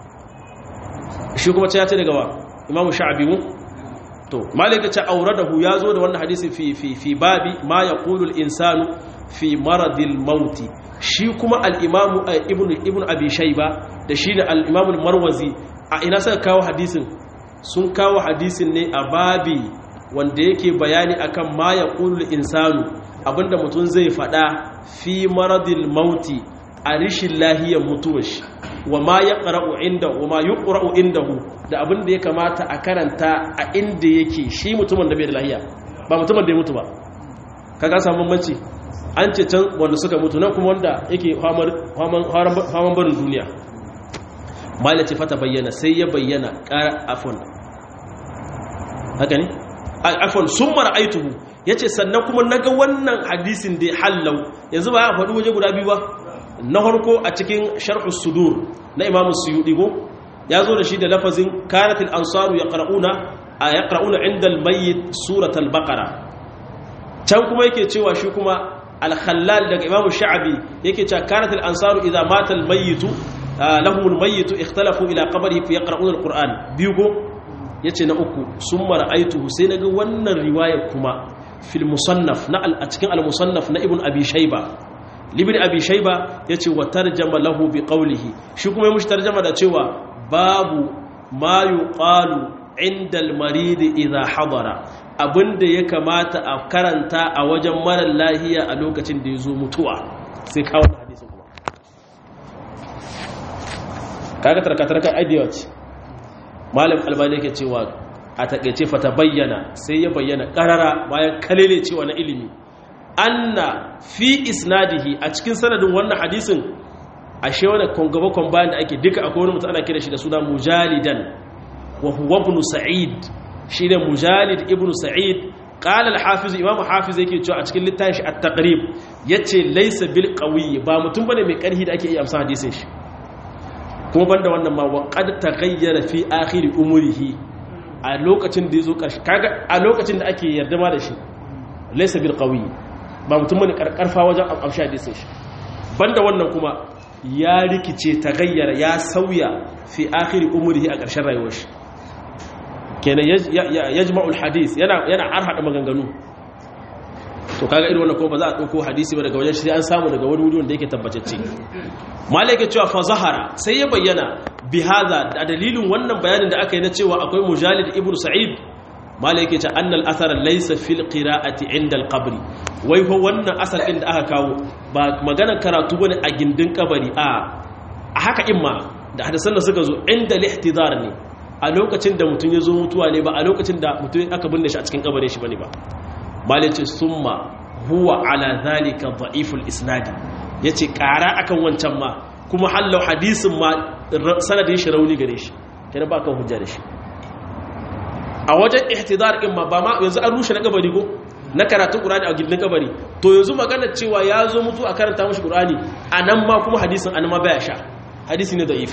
shi kuma ya ce daga wa imamu sha'bi mu to malika ce auradahu ya zo da wannan hadisi fi fi fi babi ma yaqulu al-insanu fi maradil mauti shi kuma al-imamu ibnu ibnu abi shayba da shi da al-imamu al-marwazi a ina suka kawo hadisin sun kawo hadisin ne a babi wanda yake bayani akan ma yaqulu al-insanu abinda mutum zai fada fi maradil mauti a rishin lahiyar mutuwar shi wa ma ya ƙara'u inda wa ma yi ƙura'u indahu da abin da ya kamata a karanta a inda yake shi mutumin da bai da lahiya ba mutumin da ya mutu ba ka ga samun bambanci an ce can wanda suka mutu nan kuma wanda yake haman barin duniya mala ce fata bayyana sai ya bayyana ƙara afon haka ne afon sun mara aituhu ya ce sannan kuma na ga wannan hadisin da ya hallau yanzu ba ya faɗi waje guda biyu ba na harko a cikin sharhus sudur na imamu suyudi go ya zo da shi da lafazin kanatil ansaru ya ƙara'una a ya ƙara'una inda almayyit suratul baqara can kuma yake cewa shi kuma alkhallal daga imamu sha'abi yake cewa kanatil ansaru idza mata almayyitu lahumul mayyitu ikhtalafu ila qabrihi fi yaqra'una alquran biyu go yace na uku summa ra'aytuhu sai naga wannan riwaya kuma fil musannaf na a cikin al musannaf na ibn abi shayba libin abi shaiba ya ce wa tarjama lahu bi qawlihi shi kuma ya mushi tarjama da cewa babu ma yuqalu inda al-marid idha hadara abinda ya kamata a karanta a wajen mara lahiya a lokacin da ya zo mutuwa sai kawo hadisin kuma kaga tarkatarkar aidiya ce malam albani yake cewa a takeice fata bayyana sai ya bayyana karara bayan kalele cewa na ilimi anna fi isnadihi a cikin sanadin wannan hadisin ashe wani kongaba bayan da ake duka akwai wani mutum ana kira shi da suna mujalidan wa huwa ibn sa'id shi ne mujalid ibn sa'id qala al-hafiz imam hafiz yake cewa a cikin littafin shi at-taqrib yace laysa bil qawi ba mutum bane mai karhi da ake iya amsa hadisin shi kuma banda wannan ma wa qad taghayyara fi akhir umrihi a lokacin da yazo karshe kaga a lokacin da ake yarda ma da shi laysa bil qawi ba mutum bane karkarfa wajen amsha hadisin shi banda wannan kuma ya rikice ta gayyara ya sauya fi akhiri umrihi a ƙarshen rayuwar shi kenan yajma'ul hadis yana yana arhada maganganu to kaga irin wannan ko ba za a dauko hadisi ba daga wajen shi an samu daga wani wuri wanda yake tabbatacce malaka cewa fa zahara sai ya bayyana bi hadha da dalilin wannan bayanin da aka yi na cewa akwai mujalid ibnu sa'id malai yake ce annal athar laysa fil qira'ati inda al qabr wai fa wannan asar din da aka kawo ba maganar karatu bane a gindin kabari a a haka imma da hadisan da suka zo inda lihtidar ne a lokacin da mutum ya zo mutuwa ne ba a lokacin da mutum aka binne shi a cikin kabarin shi bane ba malai ce summa huwa ala zalika dha'iful isnadi yace kara akan wancan ma kuma hallau hadisin ma sanadin shi rauni gare shi kenan ba kan hujja da shi a wajen ihtidar in ma ba ma yanzu an rushe na kabari ko na karatun qur'ani a gindin kabari to yanzu magana cewa ya zo mutu a karanta mashi qur'ani anan ma kuma hadisin an ma baya sha hadisi ne da'ifi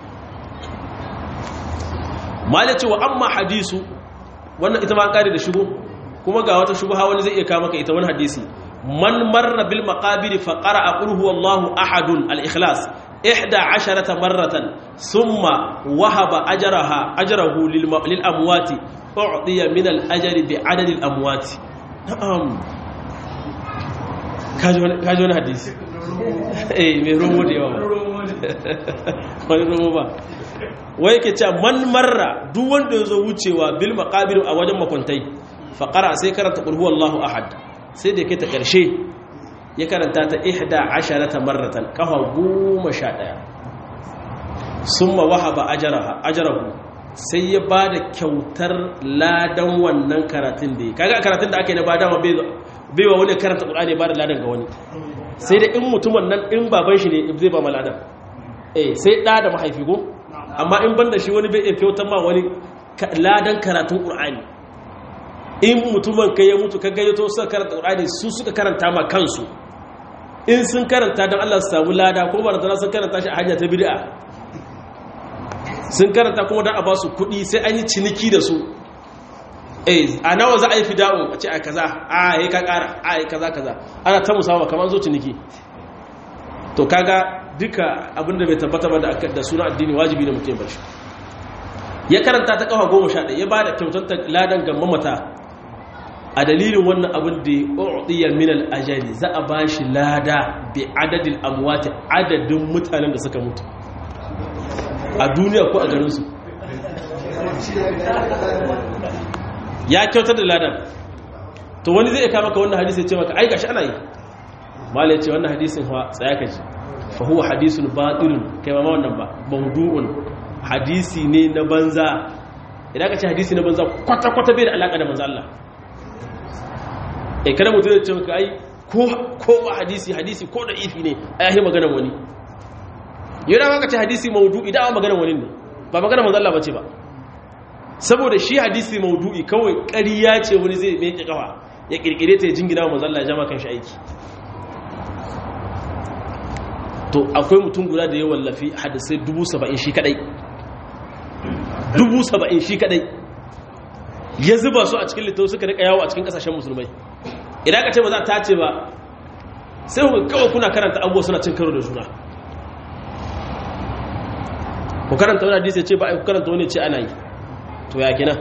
mala cewa amma hadisu wannan ita ma an kare da shigo kuma ga wata shubha wani zai iya kawo maka ita wani hadisi man marra bil maqabir fa qara'a qul huwallahu ahadun al ikhlas ihda asharata marratan thumma wahaba ajraha ajrahu lil amwati u'tiya min al ajri bi adad al amwati na'am kaji wani hadisi eh mai romo da yawa wani romo ba wai yake cewa man marra duk wanda ya zo wucewa bil maqabir a wajen makwantai faqara sai karanta qul huwallahu ahad sai da kai ta karshe ya karanta ta ihda asharata marratan kafa goma sha ɗaya summa wahaba ajraha ajrahu sai ya ba da kyautar ladan wannan karatun da ya kaga karatun da aka yi na ba dama bai wa wani karanta ƙulani ba da ladan ga wani sai da in mutumin nan in baban shi ne zai ba ma ladan eh sai ɗa da mahaifi ko amma in banda shi wani bai kyautar ma wani ladan karatun ƙulani in mutumin kai ya mutu ka gayyato suka karanta ƙulani su suka karanta ma kansu in sun karanta don Allah su samu lada ko ba da sun karanta shi a hanya ta bid'a sun karanta kuma don a ba su kudi sai an yi ciniki da su a nawa za a yi fida'un a ce a kaza a yi ka kara a yi kaza kaza ana ta musamman kamar zo ciniki to kaga duka abinda bai tabbata ba da suna addini wajibi na mutum bar shi ya karanta ta kafa goma sha ɗaya ya ba da kyautar ladan ga mamata a dalilin wannan abin da ya uɗiya min al'ajali za a ba shi lada bi adadin amwati adadin mutanen da suka mutu a duniya ko a garinsu ya kyautar da ladan to wani zai kama ka wannan hadisi ya ce maka ai gashi ana yi mala ya ce wannan hadisin fa tsaya ka ji fa huwa hadisun batilun kai ma wannan ba mawdu'un hadisi ne na banza idan ka ce hadisi na banza kwata kwata bai da alaka da manzo Allah eh kada mutum ya ce maka ai ko ko ba hadisi hadisi ko da ifi ne ai yahi maganar wani yana maka ce hadisi maudu'i da maganar wani ne ba maganar manzo Allah bace ba saboda shi hadisi maudu'i kawai ƙarya ce wani zai mai kafa ya kirkire ta ya jingina wa manzo Allah ya jama kan shi aiki to akwai mutum guda da ya wallafi hadisai 70 shi kadai 70 shi kadai ya zuba su a cikin littafi suka rika yawo a cikin kasashen musulmai idan ka ce ba za ta ce ba sai ku kawai kuna karanta abubuwa suna cin karo da juna ku karanta wani hadisi ce ba a ku karanta wani ce ana yi to ya kina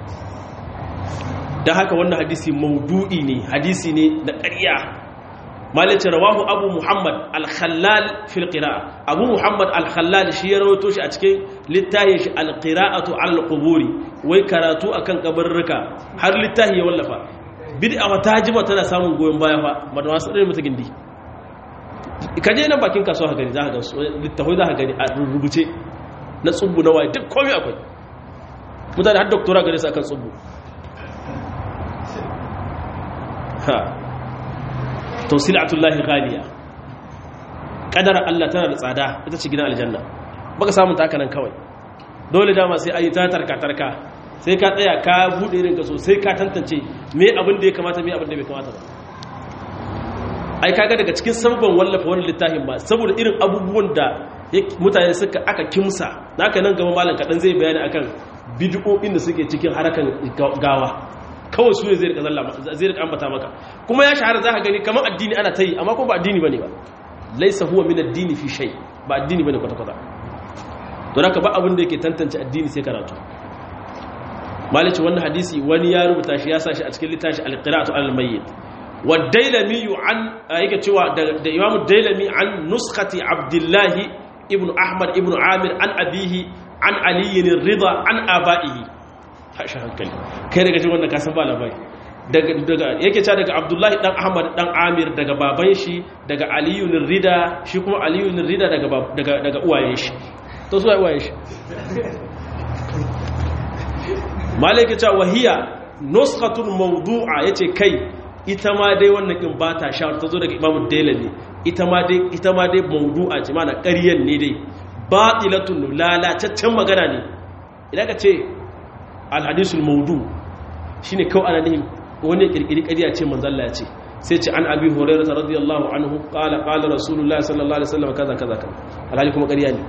don haka wannan hadisi maudu'i ne hadisi ne na ƙarya malice rawahu abu muhammad al-khallal fil qira'a abu muhammad al-khallal shi ya rawaito shi a cikin littafin shi al-qira'atu al-quburi wai karatu akan kabarruka har littafi ya wallafa bid'a wata jima tana samun goyon baya fa ba da wasu ɗaya mata gindi ka je nan bakin kasuwa ka gani za ka ga su littafai za ka gani a rubuce na tsubbu na waye duk komai akwai mutane har doktora gare su akan tsubbu ha to silatullahi ghaliya kadar Allah tana da tsada ita ce gidan aljanna baka samu ta nan kawai dole dama sai ayi ta tarka tarka sai ka tsaya ka bude irin ka sosai ka tantance me abin da ya kamata me abin da bai kamata ba ai kaga daga cikin sababban wallafa wannan littafin ba saboda irin abubuwan da mutane suka aka kimsa naka nan gaba malam kadan zai bayani akan bid'o'in da suke cikin harakan gawa kawai su ne zai rika zalla zai rika ambata maka kuma ya shahara zaka gani kamar addini ana tayi amma ko ba addini bane ba laysa huwa min ad-dini fi shay ba addini bane kwata kwata don haka ba abin da yake tantance addini sai karatu malici wannan hadisi wani ya rubuta shi ya sa shi a cikin littafi al-qira'atu al-mayyit wa dailami an yake cewa da imamu dailami an nuskhati abdullahi ibn ahmad ibn amir an abihi an aliyin rida an aba'ihi tashi hankali kai daga jin wannan kasan ba labari daga yake cewa daga abdullahi dan ahmad dan amir daga baban shi daga aliyun rida shi kuma aliyun rida daga daga uwayen shi to su uwayen shi malaka cewa wahiya nuskhatun mawdu'a yace kai ita ma dai wannan kin ba ta sha ta zo daga imamu dailami ita ma dai ita ma dai mawdu'a ce mana ƙaryan ne dai batilatun lalataccen magana ne idan ka ce alhadisul mawdu shine kawai ana nihin wani kirkiri ƙarya ce manzo Allah ya ce sai ce an abi hurairah radiyallahu anhu qala qala rasulullah sallallahu alaihi wasallam kaza kaza kaza alhali kuma ƙarya ne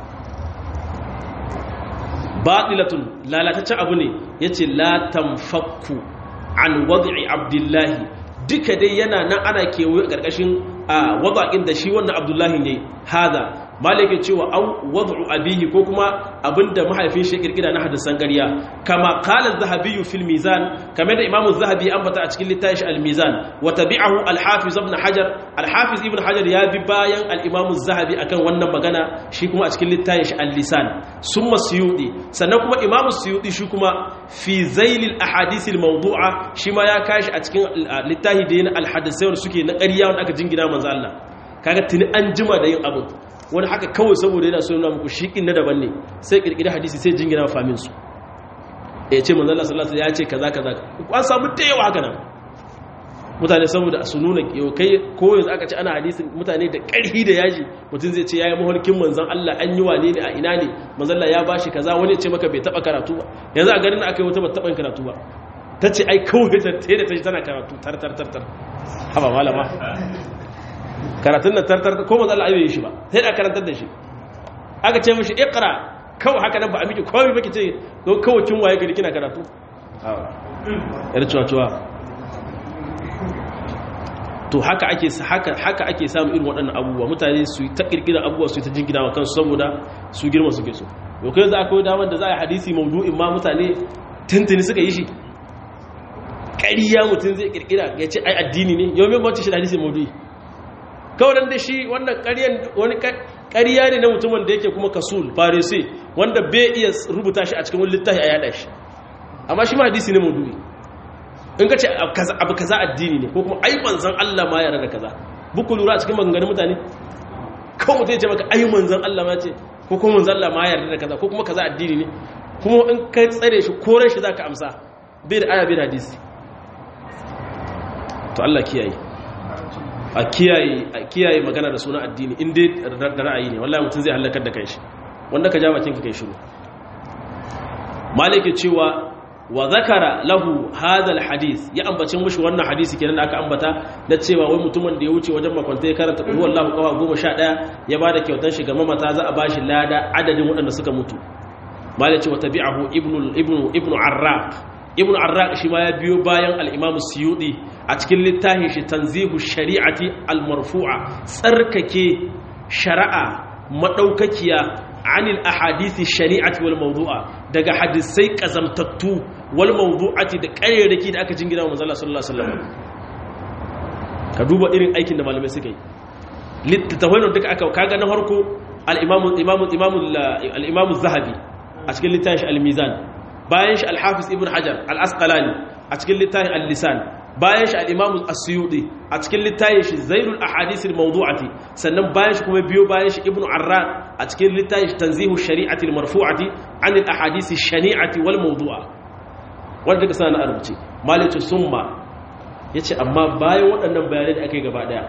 batilatun lalataccen abu ne yace la tanfakku an wad'i abdullahi duka dai yana nan ana kewaye a ƙarƙashin a wada'in da shi wannan abdullahi ne hada malike cewa au wad'u abihi ko kuma abinda mahaifin shi kirkira na hadisan ƙarya kama qala az-zahabi fil mizan kamar da imamu az-zahabi ambata a cikin littafin al-mizan wa tabi'ahu al-hafiz ibn hajar al-hafiz ibn hajar ya bi bayan al-imamu az-zahabi akan wannan magana shi kuma a cikin littafin shi al-lisan summa suyudi sannan kuma imamu suyudi shi kuma fi zailil ahadith al-mawdu'a shi ma ya kashi a cikin littafi da yana al-hadisai wanda suke na ƙarya wanda aka jingina manzo Allah kaga tuni an jima da yin abu wani haka kawai saboda yana so nuna muku shiƙin na daban ne sai ƙirƙiri hadisi sai jingina famin su ya ce manzala sallallahu ya ce kaza kaza an samu da yawa haka nan mutane saboda su nuna kai ko yanzu aka ce ana hadisin mutane da ƙarfi da yaji mutum zai ce yayi maholkin manzon Allah an yi wane ne a ina ne manzon ya bashi kaza wani ya ce maka bai taba karatu ba yanzu a garin aka yi wata ba taba karatu ba ta ce ai kawai ta da ta tana karatu tar tar tar tar haba malama karatun nan tartar ko manzo Allah ayoyi shi ba sai da karantar da shi aka ce mishi iqra kawai haka nan ba a miki komai baki ce kawai kin waye gari kina karatu yar cewa cewa to haka ake haka haka ake samu irin waɗannan abubuwa mutane su ta kirkira abubuwa su ta jingina wa kansu saboda su girma suke so to kai za akwai damar da za a yi hadisi maudu'in ma mutane tuntuni suka yi shi ƙariya mutum zai kirkira ya ce ai addini ne yau mai bauta shi da hadisi maudu'i kawai da shi wannan wani ƙariya ne na mutumin da yake kuma kasul farisi wanda bai iya rubuta shi a cikin wani littafi a yada shi amma shi ma hadisi ne maudu'i in ka ce abu kaza addini ne ko kuma ai manzan Allah ma yara da kaza buku lura a cikin maganganun mutane kawai mutum ya ce maka ai manzan Allah ma ce ko kuma manzan Allah ma yarda da kaza ko kuma kaza addini ne kuma in ka tsare shi koren shi zaka amsa bai da aya bai da hadisi to Allah kiyaye a kiyaye magana da suna addini in dai da ra'ayi ne wallahi mutum zai halakar da kanshi wanda ka ja bakin ka kai shiru malike cewa wa zakara lahu hadha alhadith ya ambacin mushi wannan hadisi kenan da aka ambata na cewa wai mutumin da ya wuce wajen makwanta ya karanta qul huwallahu qawa 11 ya bada kyautan shi ga mamata za a bashi lada adadin waɗanda suka mutu malike wa tabi'ahu ibnu ibnu ibnu arraq ibn arraq shi ma ya biyo bayan al-imam suyudi a cikin littafin shi tanzihu shari'ati al-marfu'a tsarkake shari'a madaukakiya anil ahadisi shari'ati wal mawdu'a daga hadisai kazamtattu wal mawdu'ati da ƙaryarki da aka jingina wa manzo sallallahu alaihi wasallam ka duba irin aikin da malamai suka yi littafin da duka aka kaga na farko al-imam imam imam al-imam az-zahabi a cikin littafin shi al-mizan bayan shi alhafiz ibn hajar al'asqalani a cikin littafin al-lisan bayan shi al'imamu asuyudi a cikin littafin shi zainul ahadisir mawdu'ati sannan bayan shi kuma biyo bayan shi ibn arra a cikin littafin shi tanzihu shari'atil marfu'ati anil ahadisi shani'ati wal mawdu'a wanda daga sana a rubuce malitu summa ya ce amma bayan waɗannan bayanai da aka yi gaba ɗaya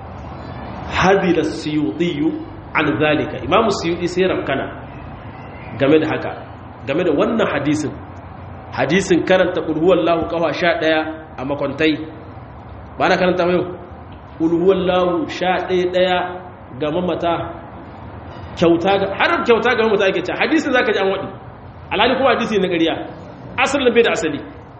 hadila suyudiyu an zalika imamu suyudi sai ramkana game da haka game da wannan hadisin hadisin karanta ƙulhuwan lahu ƙawa sha ɗaya a makwantai ba na karanta mai ƙulhuwan lahu sha ɗaya ɗaya ga mamata kyauta ga har kyauta ga mamata ake ce hadisin za ka ji an waɗi alhali kuma hadisi na ƙariya asalin bai da asali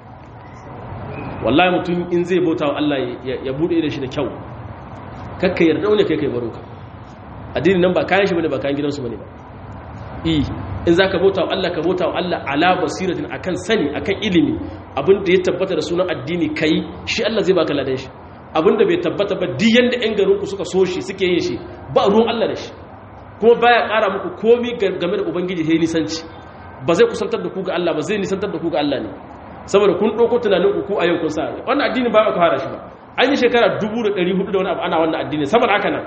wallahi mutum in zai bauta wa Allah ya buɗe da shi da kyau kakka yarda wani kai kai baro ka addini nan ba kayan shi bane ba kayan gidansu bane ba i in za ka bauta wa Allah ka bauta wa Allah ala basiratin akan sani akan ilimi abinda ya tabbata da sunan addini kai shi Allah zai baka ladan shi abinda bai tabbata ba duk yanda ƴan garin ku suka so shi suke yin shi ba ruwan Allah da shi kuma baya ƙara muku komi game da ubangiji sai nisanci ba zai kusantar da ku ga Allah ba zai nisantar da ku ga Allah ne saboda kun ɗauko tunanin ku ku a yau kun sa wannan addini ba ka fara shi ba an yi shekara 1400 da wani abu ana wannan addini saboda haka nan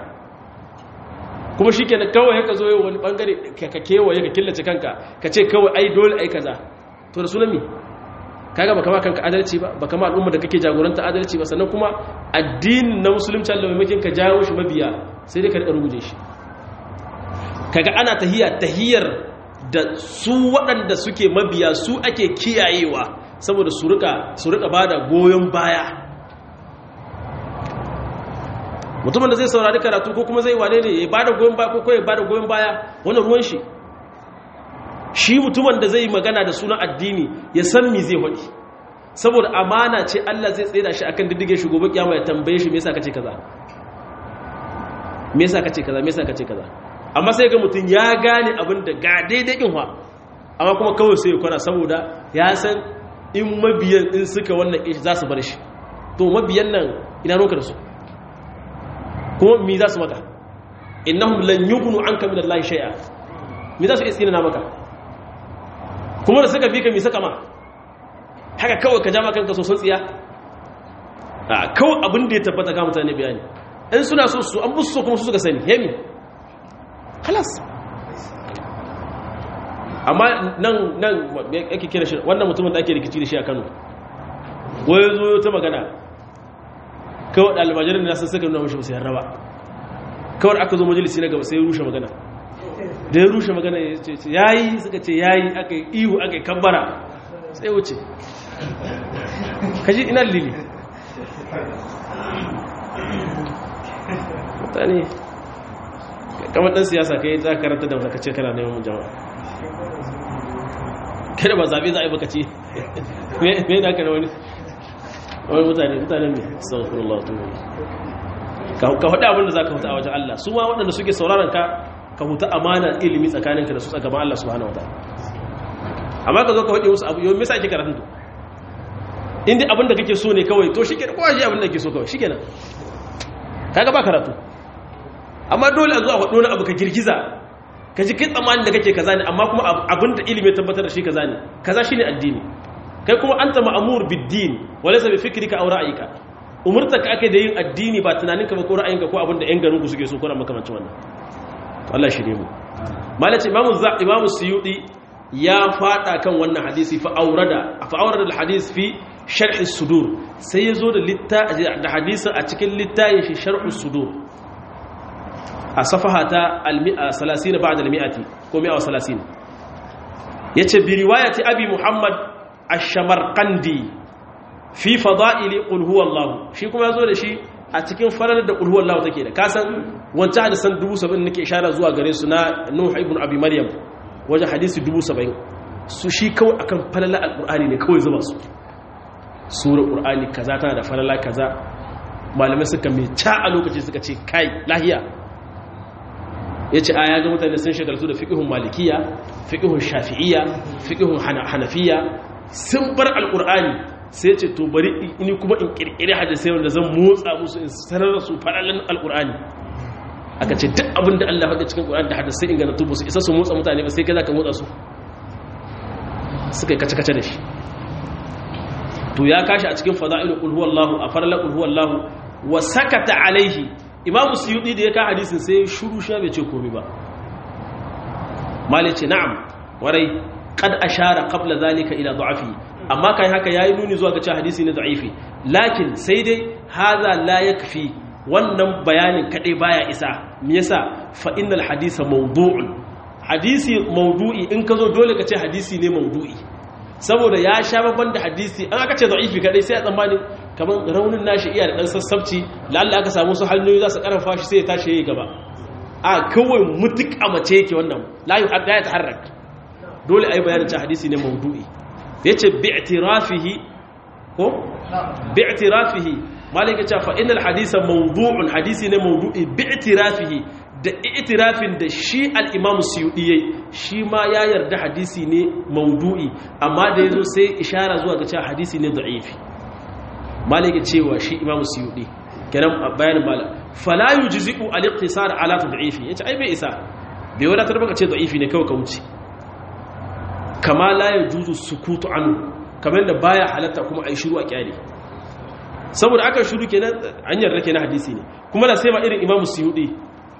kuma shi kenan kawai ka zo yau wani bangare ka kewaye ka killace kanka ka ce kawai ai dole ai kaza to da sunan mi kaga baka ma kanka adalci ba baka ma al'umma da kake jagoranta adalci ba sannan kuma addinin na musulunci Allah mai makin ka jawo shi mabiya sai dai ka rika ruguje shi kaga ana tahiya tahiyar da su waɗanda suke mabiya su ake kiyayewa saboda su rika su rika bada goyon baya mutumin da zai saurari karatu ko kuma zai wane ne ya bada goyon baya ko ya bada goyon baya wannan ruwan shi shi mutumin da zai magana da sunan addini ya san me zai faɗi saboda amana ce Allah zai tsaye da shi akan diddige shi gobe kiyama ya tambaye shi me yasa kace kaza me yasa kace kaza me yasa kace kaza amma sai ga mutum ya gane abin da ga daidai in wa amma kuma kawai sai ya kwana saboda ya san in mabiyan in suka wannan ishi za su bar shi to mabiyan nan ina roka da su kuma mi za su maka innahum lan yughnu anka min Allah shay'a mi za su iya na maka kuma da suka fi ka mi saka ma haka kawai ka ja maka kanka soson tsiya a kawai abin da ya tabbata ga mutane bayani in suna so su an busu so kuma su suka sani hemi halas amma nan nan yake kira shi wannan mutumin da ake rikici da shi a Kano wai zo ta magana kawai ɗalibajirin da sun suka nuna mashi musu yarraba kawai aka zo majalisi na gaba sai ya rushe magana da ya rushe magana ya ce yayi suka ce yayi aka yi ihu aka yi kambara sai wuce kaji ina lili mutane kamar ɗan siyasa ka yi za ka karanta da wata ce kana neman jama'a kada ba zaɓe za a yi baka ce me da aka na wani wani mutane mutane mai sauƙurullah to ka hudu abinda za ka huta a wajen Allah su ma waɗanda suke sauraron ka ka huta amana ilimi tsakaninka da su tsagaban Allah subhanahu wataala amma ka zo ka hudu musu abu yau me yasa ake karatun to inda abinda kake so ne kawai to shikenan kowa shi abinda kake so kawai shikenan kaga ba karatu amma dole a zo a hudu wani abu ka girgiza ka ji kai tsammanin da kake kaza ne amma kuma abinda ilimi tabbatar da shi kaza ne kaza shine addini kai kuma anta ma'mur bid-din walaysa bi fikrika aw ra'yika umurta ka ake da yin addini ba tunaninka ba ko ra'ayinka ko abinda yan garin ku suke so ko na makamancin wannan Allah shi ne mu malaci imamu za imamu suyudi ya fada kan wannan hadisi fa aurada fa aurada al-hadith fi sharh as-sudur sai yazo da litta da hadisin a cikin littayin shi sharh as-sudur a safaha ta al-mi'a 30 ba'da al-mi'ati ko 130 yace bi riwayati abi muhammad ash-shamarqandi fi fada'ili qul huwallahu shi kuma yazo da shi a cikin farar da qul huwallahu take da kasan wancan hadisan 70 nake ishara zuwa gare su na nuh ibn abi maryam waje hadisi 70 su shi kawai akan falala alqur'ani ne kawai zuba su sura qur'ani kaza tana da falala kaza malamai suka mai ca a lokaci suka ce kai lahiya yace aya ga mutane sun shagaltu da fiqhun malikiya fiqhun shafi'iyya fiqhun hanafiya sun bar alqur'ani sai ce to bari ini kuma in kirkire hadisai wanda zan motsa musu in sanar da su fadalan alqur'ani aka ce duk abin da Allah faɗa cikin qur'ani da hadisai in ga tubu su isa su motsa mutane ba sai kai zaka motsa su suka yi kace-kace da shi to ya kashi a cikin fada'ilu qul huwallahu a farla qul huwallahu wa sakata alaihi imamu suyudi da ya ka hadisin sai shuru sha bai ce komai ba malice na'am warai qad ashara qabla zalika ila da'afi amma kai haka yayi nuni zuwa ga cewa hadisi ne da'ifi lakin sai dai hadha la yakfi wannan bayanin kadai baya isa me yasa fa innal hadisa mawdu'un hadisi mawdu'i in ka zo dole ka ce hadisi ne mawdu'i saboda ya sha babban da hadisi an aka ce da'ifi kadai sai a tsammanin kamar raunin nashi iya da dan sassabci lalla aka samu su hanyoyi za su karfafa shi sai ya tashi yayi gaba a kawai mutuk a mace yake wannan la yuhadda ya taharrak dole ai bayanin cewa hadisi ne mawdu'i yace bi'tirafihi ko bi'tirafihi malaka cewa fa innal hadisa mawdu'un hadisi ne mawdu'i bi'tirafihi da itirafin da shi al-imam suyudi yayi shi ma ya yarda hadisi ne mawdu'i amma da yazo sai ishara zuwa ga cewa hadisi ne da'ifi malaka cewa shi imam suyudi kenan bayanin malam fala yujzi'u al-iqtisar ala tad'ifi yace ai bai isa bai wadatar baka ce da'ifi ne kawai ka wuce kama la yajuzu sukutu anhu kamar da baya halatta kuma ai shiru a kyale saboda aka shiru kenan an yarda kenan hadisi ne kuma da sai ma irin imam suyudi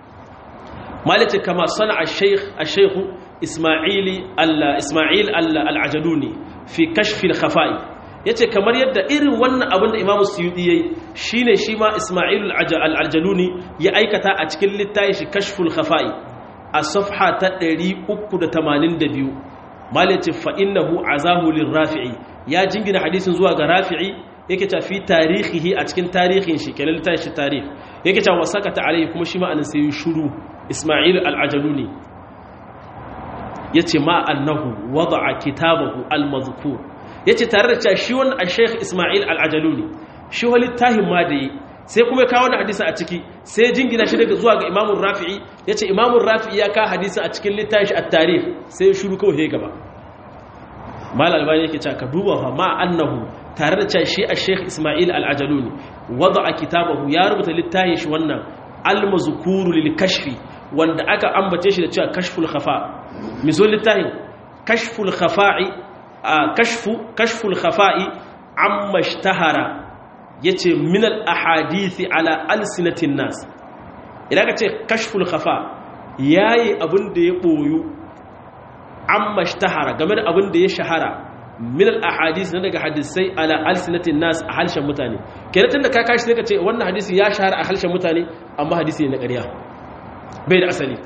malice kama sana al-shaykh al-shaykh isma'ili al-isma'il al-ajaluni fi kashf al-khafa'i yace kamar yadda irin wannan abin da imamu suyudi yayi shine shi ma isma'il al-ajaluni ya aikata a cikin littafin shi kashful khafa'i a safha ta 382 malice fa innahu azahu lirafi'i ya jingina hadisin zuwa ga rafi'i yake ta fi tarihihi a cikin tarihin shi kenan littafin shi tarih yake ta wasakata alaihi kuma shi ma anan sai shuru isma'il al-ajaluni yace ma annahu wada'a kitabahu al-mazkur yace tare da cewa shi wannan al-sheikh isma'il al-ajaluni shi wani tahin ma da sai kuma ya kawo wannan hadisin a ciki sai jingina shi daga zuwa ga imamun rafi'i ya ce imamun rafi'i ya kawo hadisin a cikin littafi a tarih sai shuru kawai ya gaba mal albani yake cewa ka duba fa ma annahu tare da cewa shi a sheikh ismail al-ajaluni wada a kitabahu ya rubuta littafin shi wannan al-mazkuru lil kashfi wanda aka ambace shi da cewa kashful khafa miso littafin kashful khafa'i kashfu kashful khafa'i amma ishtahara yace min al-ahadithi ala alsinatin nas idan ka ce kashful khafa yayi abin da ya boyu amma ishtahara game da abin da ya shahara min al-ahadith na daga hadisai ala alsinatin nas a halshen mutane kenan tunda ka kashi sai ka ce wannan hadisi ya shahara a halshen mutane amma hadisi ne na ƙarya bai da asali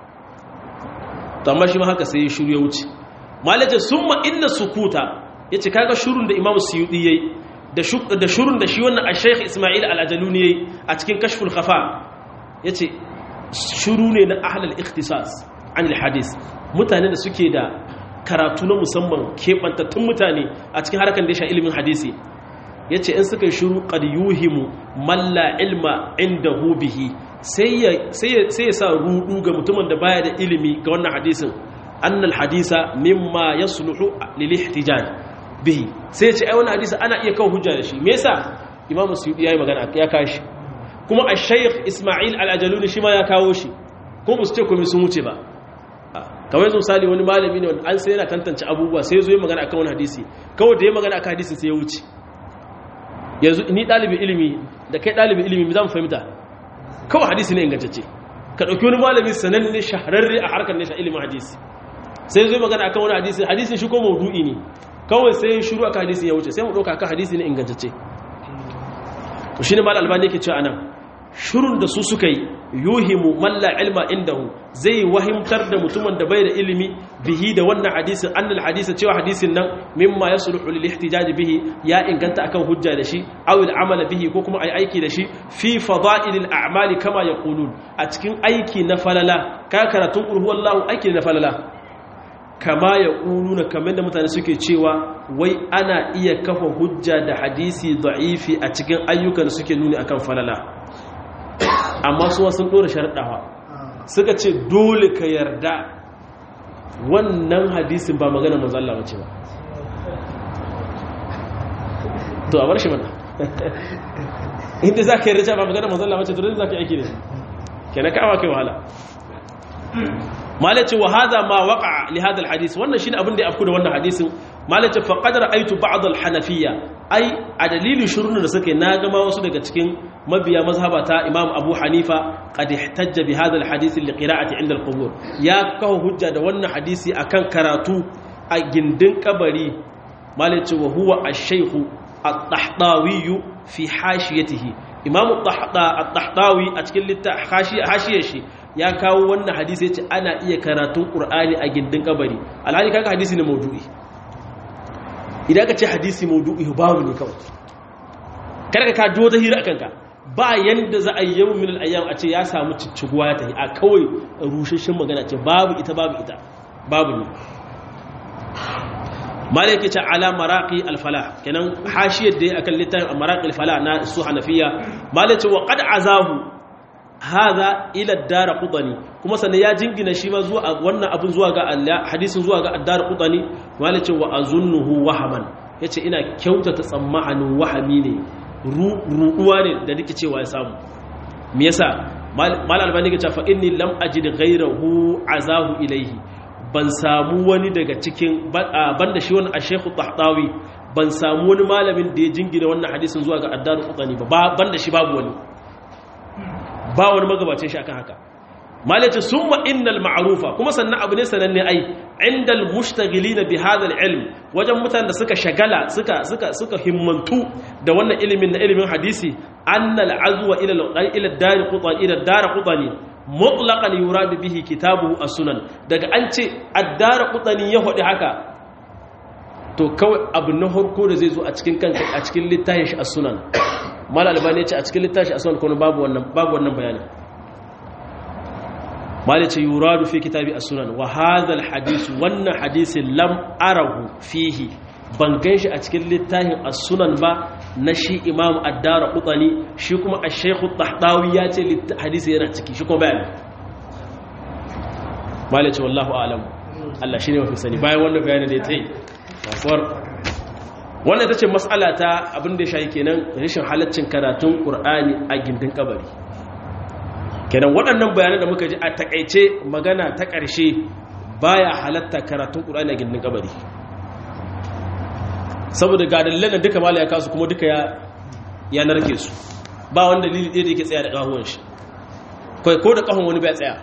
to amma shi ma haka sai ya shiru ya wuce malaje summa inna sukuta yace kaga shurun da imamu suyudi yayi da da shurun da shi wannan al-shaykh isma'il al-ajaluni yayi a cikin kashful khafa yace shuru ne na ahlul ikhtisas an al-hadith mutane da suke da karatu na musamman keɓantattun mutane a cikin harkar da ya sha ilimin hadisi ya ce in suka yi shuru ƙad yuhimu malla ilma inda hubihi sai ya sa rudu ga mutumin da baya da ilimi ga wannan hadisin annal hadisa mimma ya suluhu lil ihtijaj bihi sai ya ce ai wannan hadisa ana iya kawo hujja da shi me yasa imamu suyuti yayi magana ya kashi kuma ash-shaykh isma'il al-ajaluni shi ma ya kawo shi ko ba su ce komai sun wuce ba kamar yanzu misali wani malami ne wanda an sai yana tantance abubuwa sai zo yi magana akan wani hadisi kawai da ya magana akan hadisin sai ya wuce yanzu ni ɗalibin ilimi da kai ɗalibin ilimi za mu fahimta kawai hadisi ne ingantacce ka ɗauki wani malami sananne shahararre a harkar nesa ilimin hadisi sai zo yi magana akan wani hadisi hadisin shi ko maudu'i ne kawai sai ya shiru akan hadisin ya wuce sai mu ɗauka akan hadisi ne ingantacce to shine mal albani yake cewa anan shurun da su suka yi yuhimu malla ilma indahu zai wahimtar da mutumin da bai da ilimi bihi da wannan hadisin annal hadisa cewa hadisin nan mimma yasluhu lil ihtijaj bihi ya inganta akan hujja da shi aw al amala bihi ko kuma ai aiki da shi fi fada'il al a'mali kama yaqulun a cikin aiki na falala ka karatun qul huwallahu aiki na falala kama yaquluna kamar da mutane suke cewa wai ana iya kafa hujja da hadisi da'ifi a cikin ayyukan da suke nuni akan falala amma suwa sun ɗora sharɗawa suka ce dole ka yarda wannan hadisin ba magana manzalla wace ba to a bar shi mana inda za ka yarda ba magana manzalla wace to za ka aiki ne ke na kawo kai wahala malace wa hada ma waqa li hada alhadith wannan shine abin da ya afku da wannan hadisin malace fa qad ra'aytu ba'd alhanafiyya ai a dalilin shurun da suke na gama wasu daga cikin mabiya mazhaba ta imam abu hanifa qad ihtajja bi hadha alhadith li qira'ati 'inda alqubur ya kawo hujja da wannan hadisi akan karatu a gindin kabari malace wa huwa ash-shaykh at-tahtawi fi hashiyatihi imam at-tahtawi a cikin littafin hashiyar shi ya kawo wannan hadisi yace ana iya karatun qur'ani a gindin kabari alhali kaga hadisi ne maudu'i idan ka ce hadisi maudu'i babu ne kawai kada ka kajo ta hira akan ka ba yanda za a yi yawon min al'ayyam a ce ya samu cicciguwa ya tafi a kawai rushashin magana ce babu ita babu ita babu ne mala yake ce ala maraqi al-falah kenan hashiyar da ya akan littafin maraqi al-falah na su hanafiya mala ce wa qad azahu hadha ila ad-darqutani kuma sannan ya jingina shi ma zuwa wannan abun zuwa ga Allah hadisin zuwa ga ad-darqutani mala ce wa azunnuhu wahaman yace ina kyautata tsammanin wahami ne ruɗuwa ne da nake cewa ya samu me yasa mal albani ga cewa inni lam ajid ghayrahu azahu ilayhi ban samu wani daga cikin banda shi wannan ash-shaykh tahtawi ban samu wani malamin da ya jingina wannan hadisin zuwa ga addaru qutani ba banda shi babu wani ba wani magabacin shi akan haka malaci summa innal ma'rufa kuma sannan abu ne sananne ai indal mushtaghilina bi hadha al-ilm wajen mutanen da suka shagala suka suka suka himmantu da wannan ilimin na ilimin hadisi annal azwa ila ila dar qutani ila dar qutani mutlaqan yurad bihi kitabu as-sunan daga an ce ad-dar qutani ya hodi haka to kawai abu na harko da zai zo a cikin kanka a cikin littafin shi as-sunan mal albani ya ce a cikin littafin as-sunan kuma babu wannan babu wannan bayanin malice yuradu fi kitabi as-sunan wa hadha al-hadith wannan hadisin lam arahu fihi ban ganshi a cikin littafin as-sunan ba na shi imam addara kutani shi kuma a shekhu tahtawi ya ce hadisi yana ciki shi kuma bayani malice wallahu alamu Allah shi ne mafi sani bayan wannan bayanin da ya ta yi kasuwar wannan ta ce matsala ta abin da ya shayi kenan rashin halaccin karatun ƙur'ani a gindin kabari kenan waɗannan bayanan da muka ji a takaice magana ta ƙarshe baya halatta karatun ƙur'ani a gindin kabari saboda ga dalilan duka mala ya kasu kuma duka ya narke su ba wanda dalili ɗaya da yake tsaya da ƙahuwan shi kai ko da ƙahun wani bai tsaya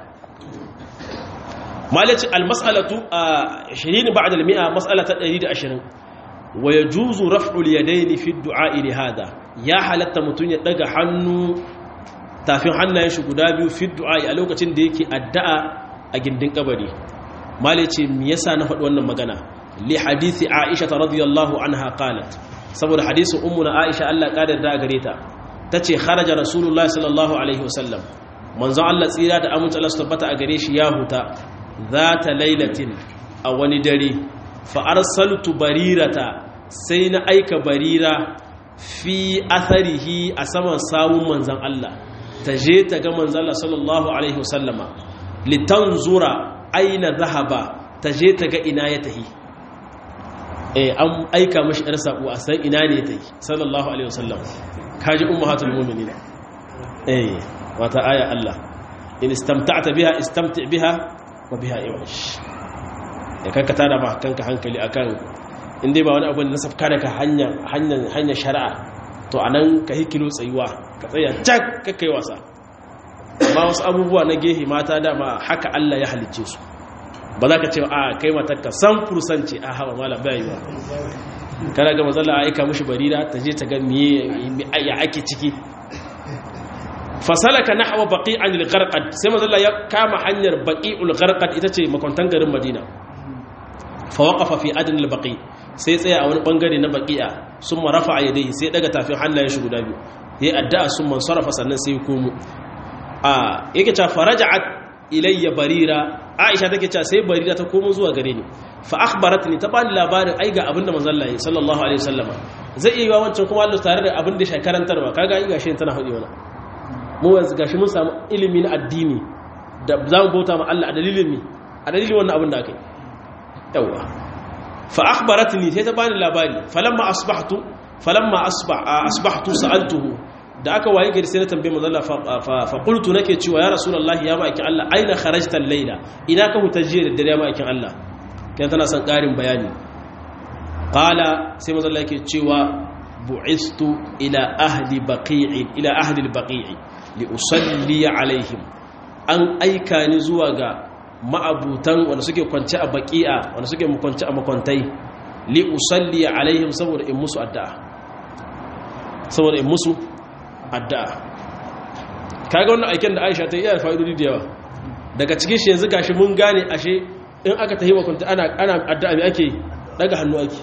malaci almas'alatu a 20 ba'da al-mi'a mas'ala ta 120 wa yajuzu raf'u al-yadayn fi ad-du'a li hada ya halatta mutun ya daga hannu tafin hannayen shi guda biyu fi du'a a lokacin da yake addu'a a gindin kabari malaci me yasa na faɗi wannan magana li hadisi aisha radiyallahu anha qalat saboda hadisin ummuna aisha Allah kadar da gare ta tace kharaja rasulullahi sallallahu alaihi wasallam manzon Allah tsira da amince Allah su tabbata a gare shi ya huta zata lailatin a wani dare fa arsaltu barirata sai na aika barira fi atharihi a saman sawun manzon Allah ta je ta ga manzon Allah sallallahu alaihi wasallama litanzura aina zahaba ta je ta ga ina ya tahi eh an aika mashi yar sako a san ina ne ta yi sallallahu alaihi wasallam kaji ummahatul mu'minin eh wata aya Allah in istamta'ta biha istamti' biha wa biha iwash ya kanka tada ba kanka hankali akan in dai ba wani abu da nasafka daga hanya hanya hanya shari'a to anan ka hikilo tsayuwa ka tsaya cak ka kai wasa amma wasu abubuwa na gehe mata dama haka Allah ya halicce su ba za ka ce a kai matakka san fursanci a hawa mala bayi ba kana ga mazalla a aika mushi barira ta je ta ga miye ya ake ciki fasalaka nahwa baqi'an al-gharqad sai mazalla ya kama hanyar baqi'ul gharqad ita ce makwantan garin Madina fa waqafa fi adn al-baqi sai tsaya a wani bangare na baqi'a summa rafa'a yadayhi sai daga tafin hannayen shi guda biyu yayi addu'a summa sarafa sannan sai ya komo a yake ta faraja'at ilayya barira aisha take cewa sai barira ta komo zuwa gare ni fa akhbaratni ta bani labarin ai ga abinda manzon Allah sallallahu alaihi wasallama zai iya yiwa wancan kuma Allah tare da abin da shi karantarwa kaga ai gashi tana hudi wannan mu yanzu gashi mun samu ilimi na addini da za mu bauta ma Allah a dalilin ni a dalilin wannan abin da aka yi yawa fa akhbaratni sai ta bani labari falamma asbahtu falamma asbah asbahtu sa'altuhu da aka waye gari sai na tambaye manzo Allah fa qultu nake cewa ya rasulullahi ya ma'aikin Allah aina kharajta al-laila ina ka huta jiya da dare ma'aikin Allah kai tana son karin bayani qala sai manzo Allah yake cewa bu'istu ila ahli baqi'i ila ahli al-baqi'i li usalli alaihim an aika ni zuwa ga ma'abutan wanda suke kwance a baqi'a wanda suke kwance a makwantai li usalli alaihim saboda in musu addu'a saboda in musu addu'a kaga wannan aiken da Aisha ta yi da fa'idodi da yawa daga cikin shi yanzu gashi mun gane ashe in aka tahi makunta ana ana addu'a me ake daga hannu ake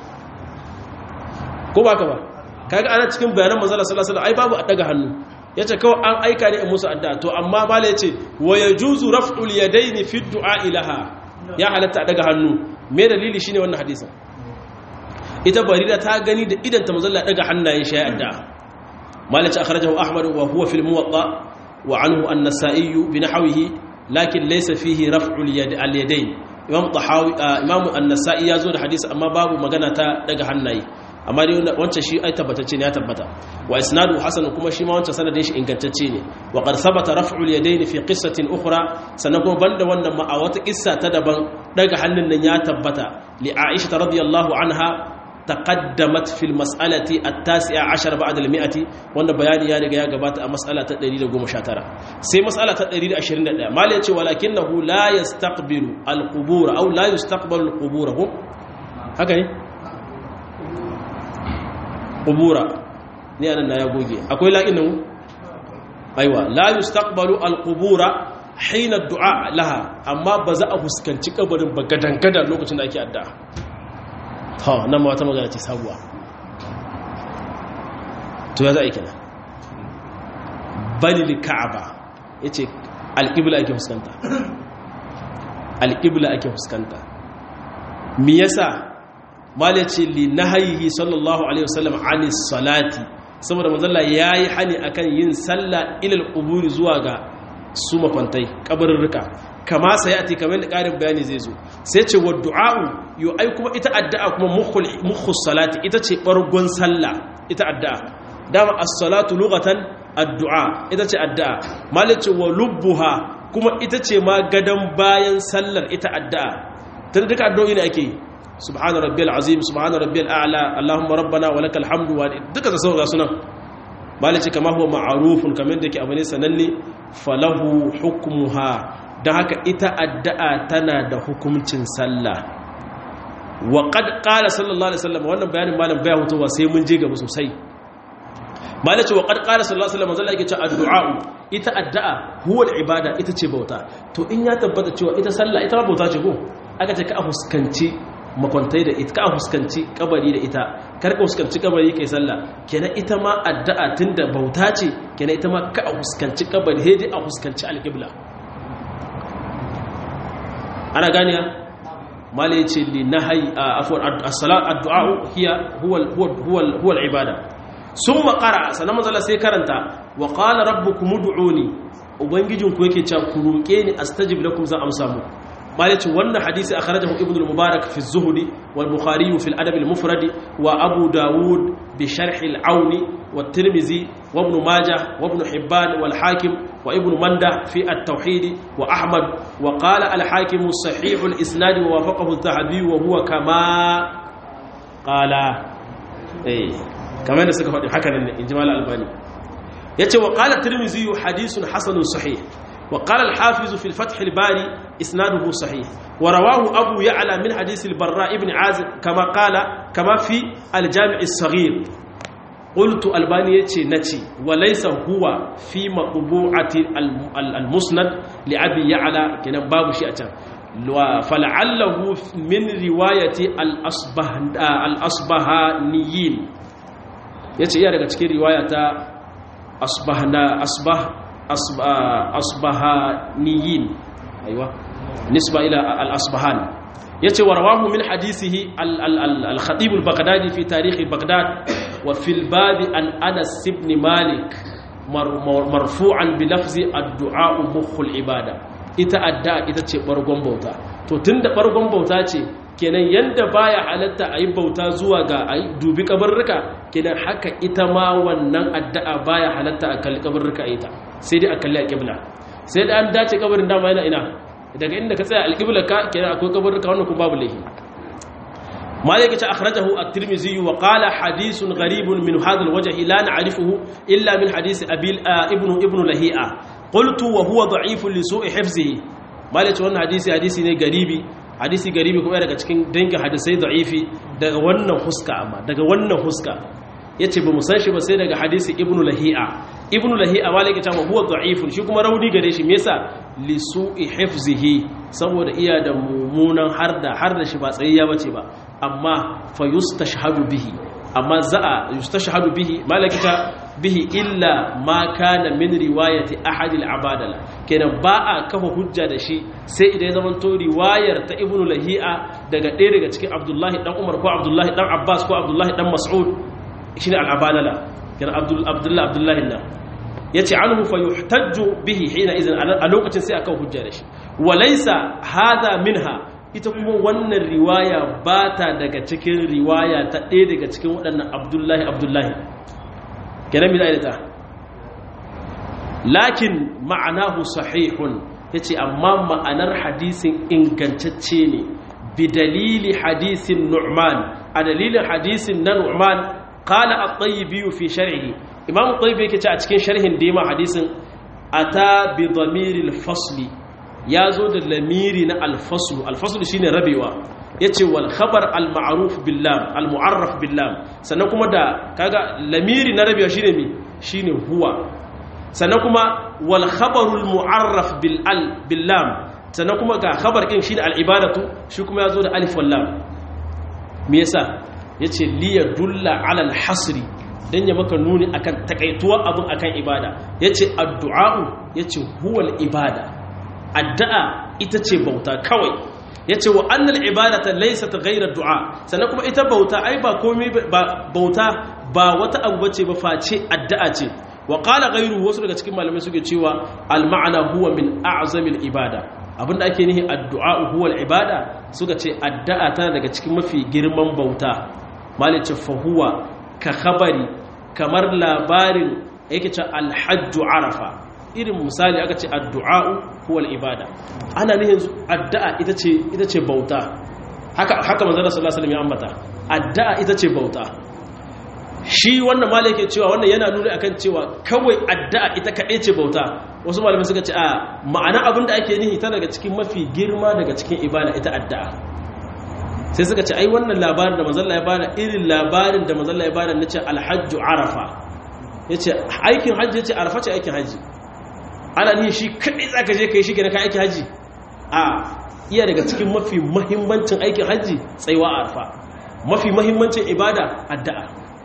ko ba ka ba kaga ana cikin bayanan manzo sallallahu alaihi wasallam ai babu daga hannu yace kawai an aika ne in musu addu'a to amma bala yace wa yajuzu raf'ul yadaini fi du'a ilaha ya halatta daga hannu me dalili shine wannan hadisin ita barira ta gani da idan ta manzo daga hannayen shi addu'a مالك أخرجه أحمد وهو في الموطأ وعنه النسائي بنحوه لكن ليس فيه رفع اليد اليدين إمام طحاوي آه إمام النسائي يزود حديث أما باب مغنى دغ hannaye amma dai wancan shi ai tabbatacce ne ya tabbata wa isnadu hasan kuma shi ma wancan sanadin shi ingantacce ne wa qad thabata raf'u al-yadayn fi qissatin ukhra sannan kuma banda wannan ma a wata kissa ta daban daga hannun nan ya tabbata li aisha radiyallahu anha تقدمت في المسألة التاسعة عشر بعد المئة وانا بياني يعني يا قبات مسألة تدريد قوم شاترة سي مسألة تدريد عشرين دا ما ليتي ولكنه لا يستقبل القبور أو لا يستقبل القبور هم هكذا قبورا ni anan na ya goge akwai la'inu aiwa la yustaqbalu alqubura hina du'a laha amma ba za a fuskanci kabarin ba gadan lokacin da ake addu'a ha nan ma wata magana ce sabuwa to ya za a yi kina balil ka'aba ya ce alƙibla ake fuskanta alƙibla ake fuskanta mi yasa mala ce li nahayihi sallallahu alaihi wasallam anis salati saboda manzalla yayi hani akan yin sallah ilal quburi zuwa ga su makwantai kabarurruka kama sayati kamar da karin bayani zai zo sai ce wa du'a'u yo ai kuma ita addu'a kuma mukhul mukhus salati ita ce bargon sallah ita addu'a dama as-salatu lughatan addu'a ita ce addu'a malice wa lubbuha kuma ita ce ma gadan bayan sallar ita addu'a tun duka addu'o'i ne ake subhana rabbiyal azim subhana rabbiyal a'la allahumma rabbana wa lakal hamdu wa duka da sauka sunan malice kama huwa ma'rufun kamar da yake abu ne sananne falahu hukmuha dan haka ita addu'a tana da hukuncin sallah wa qad qala sallallahu alaihi wasallam wannan bayanin malam baya hutuwa sai mun je gaba sosai malaci wa qad qala sallallahu alaihi wasallam zalla yake cewa addu'a ita addu'a huwa ibada ita ce bauta to in ya tabbata cewa ita sallah ita ma bauta ce ko aka ce ka fuskanci makwantai da ita ka fuskanci kabari da ita kar ka fuskanci kabari kai sallah kenan ita ma addu'a tunda bauta ce kenan ita ma ka fuskanci kabari hedi a fuskanci alqibla ana ganiya mala yace li nahyi afwan as-salat addu'a hiya huwa huwa huwa al-ibada sun makara sannan mazala sai karanta wa ƙala rabbukum ud'uni ubangijinku yake cewa ku roƙe ni astajib lakum zan amsa mu malice wannan hadisi akhrajahu ibnu al-mubarak fi az-zuhdi wal bukhari fi al-adab al-mufrad wa abu daud bi sharh al-aun wa tirmizi wa ibn majah wa ibn hibban wal hakim wa ibn manda fi at-tauhid wa ahmad wa qala al-hakim sahih al-isnad wa wafaqahu adh-dhahabi wa huwa kama qala eh kamar da suka faɗi haka nan in ji mala albani ya ce wa ƙala tirmizi hadisun hasanun sahih wa ƙala alhafizu fil fath bari isnaduhu sahih wa rawahu abu ya'la min hadisi barra ibn azib kama qala kama fi aljami' as-saghir qultu albani yace nace wa laysa huwa fi maqbu'ati al-musnad li abi ya'la kenan babu shi a can fala'allahu min riwayati al-asbahaniyin ya ce iya daga cikin riwaya ta asbahaniyin aiwa nisba ila al-asbahan ya ce warawahu min hadisihi al-khatib al-baghdadi fi tarihi baghdad wa fil babi an anas ibn malik marfu'an bi lafzi ad-du'a mukhul ibada ita adda ita ce bargon bauta to tunda bargon bauta ce kenan yanda baya halatta a yi bauta zuwa ga a dubi kabarruka kenan haka ita ma wannan addu'a baya halatta a kalli kabarruka a ita sai dai a kalli a kibla sai da an dace kabarin dama yana ina daga inda ka tsaya alƙibla ka kenan akwai kabarruka wannan kuma babu laifi مالك أخرجه الترمذي وقال حديث غريب من هذا الوجه لا نعرفه إلا من حديث أبي ابن ابن لهيئة قلت وهو ضعيف لسوء حفظه مالك wannan hadisi hadisi ne garibi hadisi garibi kuma daga cikin dangin hadisai da'ifi daga wannan huska amma daga wannan huska yace ba mu san shi ba sai daga hadisi ibnu lahi'a ibnu lahi'a malaka ta huwa da'ifun shi kuma rauni gare shi me yasa li su'i hifzihi saboda iya da mumunan harda harda shi ba tsayayya bace ba amma fa yustashhadu bihi amma za'a yustashhadu bihi malaka ta bihi illa ma kana min riwayati ahad al-abadala kenan ba a kafa hujja da shi sai idan ya zama to riwayar ta ibnu lahi'a daga ɗaya daga cikin abdullahi dan umar ko abdullahi dan abbas ko abdullahi dan mas'ud shine al-abadala kenan abdul abdullahi abdullahi nan yace anhu fa yuhtajju bihi hina idan a lokacin sai aka hujja da shi walaysa hadha minha ita kuma wannan riwaya ba ta daga cikin riwaya ta ɗaya daga cikin waɗannan abdullahi abdullahi kenan mi da lakin ma'anahu sahihun yace amma ma'anar hadisin ingantacce ne bi dalili hadisin nu'man a dalilin hadisin na nu'man qala at-tayyibi fi sharhi imam at-tayyibi yake ce a cikin sharhin da yima hadisin ata bi dhamiril fasli yazo da lamiri na al-fasl al-fasl shine rabewa yace wal khabar al-ma'ruf billam al-mu'arraf billam sannan kuma da kaga lamiri na rabewa shine mi shine huwa sannan kuma wal khabarul mu'arraf bil al bil lam sannan kuma ga khabar kin shine al ibadatu shi kuma yazo da alif wal lam me yasa yace li yadulla ala al hasri dan ya maka nuni akan takaituwa abun akan ibada yace addu'a yace huwal ibada addu'a ita ce bauta kawai yace wa annal ibadata laysat ghayra du'a sannan kuma ita bauta ai ba komai ba bauta ba wata abu bace ba face addu'a ce wa qala ghayru wasu daga cikin malamai suke cewa al ma'ana huwa min a'zamil ibada abinda ake nihi addu'a huwa al ibada suka ce addu'a tana daga cikin mafi girman bauta malice fa huwa ka khabari kamar labarin yake ce al hajju arafa irin misali aka ce addu'a huwa al ibada ana nihin addu'a ita ce ita ce bauta haka haka manzon sallallahu alaihi wasallam ya ambata addu'a ita ce bauta shi wannan malai yake cewa wannan yana nuna akan cewa kawai addu'a ita kaɗai ce bauta wasu malamai suka ce a ma'ana abinda ake nihi ta daga cikin mafi girma daga cikin ibada ita addu'a sai suka ce ai wannan labarin da mazalla ya bada irin labarin da mazalla ya bada na ce alhajju arafa ya ce aikin hajji ya ce arafa ce aikin hajji ana nihi shi kaɗai za ka je ka yi shi gina ka aikin hajji a iya daga cikin mafi mahimmancin aikin hajji tsayuwa a arafa mafi mahimmancin ibada addu'a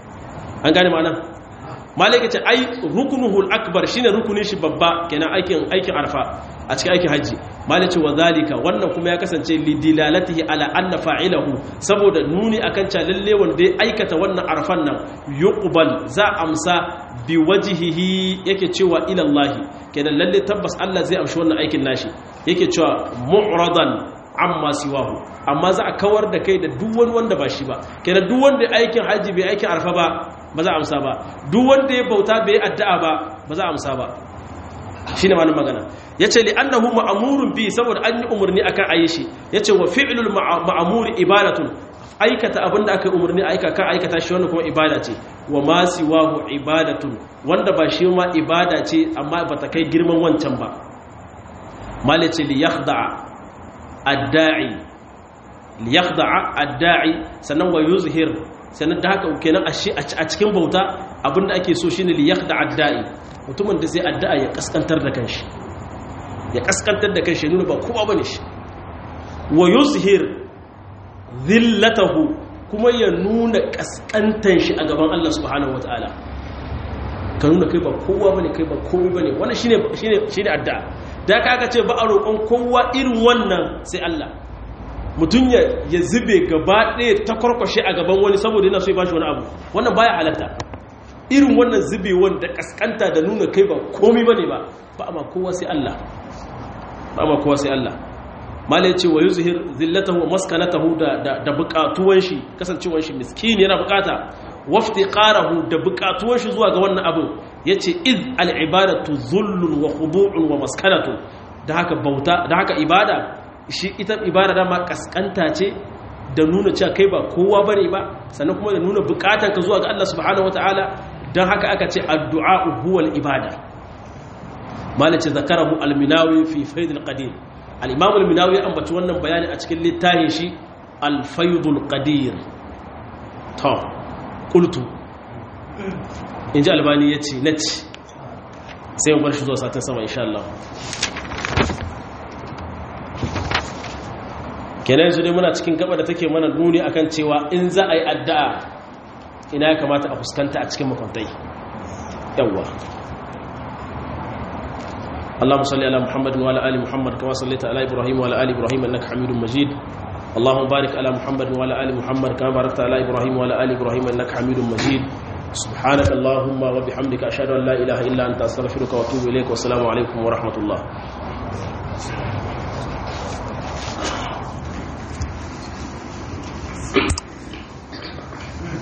an gane ma'ana malaka ce ai rukunuhul akbar shine rukunin shi babba kenan aikin aikin arfa a cikin aikin haji malaka wa zalika wannan kuma ya kasance lidilalatihi ala anna fa'ilahu saboda nuni akan cewa lalle wanda ya aikata wannan arfan nan yuqbal za amsa bi wajhihi yake cewa ila Allah kenan lalle tabbas Allah zai amshi wannan aikin nashi yake cewa mu'radan amma siwahu amma za a kawar da kai da duk wani wanda ba shi ba kenan duk wanda aikin haji bai aikin arfa ba ba za a amsa ba duk wanda ya bauta bai addu'a ba ba za a amsa ba shine malum magana yace li annahu ma'murun bi saboda an yi umurni akan ayi shi yace wa fi'lul ma'mur ibadatun aikata abinda aka umurni aika ka aikata shi wannan kuma ibada ce wa ma siwahu ibadatun wanda ba shi ma ibada ce amma ba ta kai girman wancan ba malace li yakhda'a adda'i li yakhda'a adda'i sannan wa yuzhir sannan da haka kenan a cikin bauta abinda ake so shine li yakhda adda'i mutumin da zai addu'a ya kaskantar da kanshi ya kaskantar da kanshi nuna ba kowa bane shi wa yuzhir dhillatahu kuma ya nuna kaskantar shi a gaban Allah subhanahu wataala ka nuna kai ba kowa bane kai ba komai bane wannan shine shine shine addu'a da ka aka ce ba a roƙon kowa irin wannan sai Allah mutum ya zube gaba ɗaya ta kwarkwashe a gaban wani saboda yana so ya bashi wani abu wannan baya halatta irin wannan zube wanda kaskanta da nuna kai ba komi bane ba ba amma kowa sai Allah ba amma kowa sai Allah malai ce wa yuzhir zillatahu wa maskanatahu da da buƙatuwan shi kasancewar shi miskini yana buƙata waftiqarahu da buƙatuwan shi zuwa ga wannan abu yace iz al ibadatu zullun wa khudu'un wa maskanatu da haka bauta da haka ibada shi ita ibada dama kaskanta ce da nuna cewa kai ba kowa bane ba sannan kuma da nuna bukatar ka zuwa ga Allah subhanahu wataala dan haka aka ce addu'a huwal ibada malace zakarahu al-minawi fi fayd al-qadir al-imam al-minawi ya ambaci wannan bayani a cikin littafin shi al-fayd al-qadir to qultu inji albani yace nace sai mu bar shi zuwa satin sama insha Allah kenan yanzu dai muna cikin gaba da take mana nuni akan cewa in za a yi addu'a ina ya kamata a fuskanta a cikin makwantai yawwa اللهم صل على محمد وعلى ال محمد كما صليت على ابراهيم وعلى ال ابراهيم انك حميد مجيد اللهم بارك على محمد وعلى ال محمد كما باركت على ابراهيم وعلى ال ابراهيم انك حميد مجيد سبحانك اللهم وبحمدك اشهد ان لا اله الا انت استغفرك واتوب اليك والسلام عليكم ورحمه الله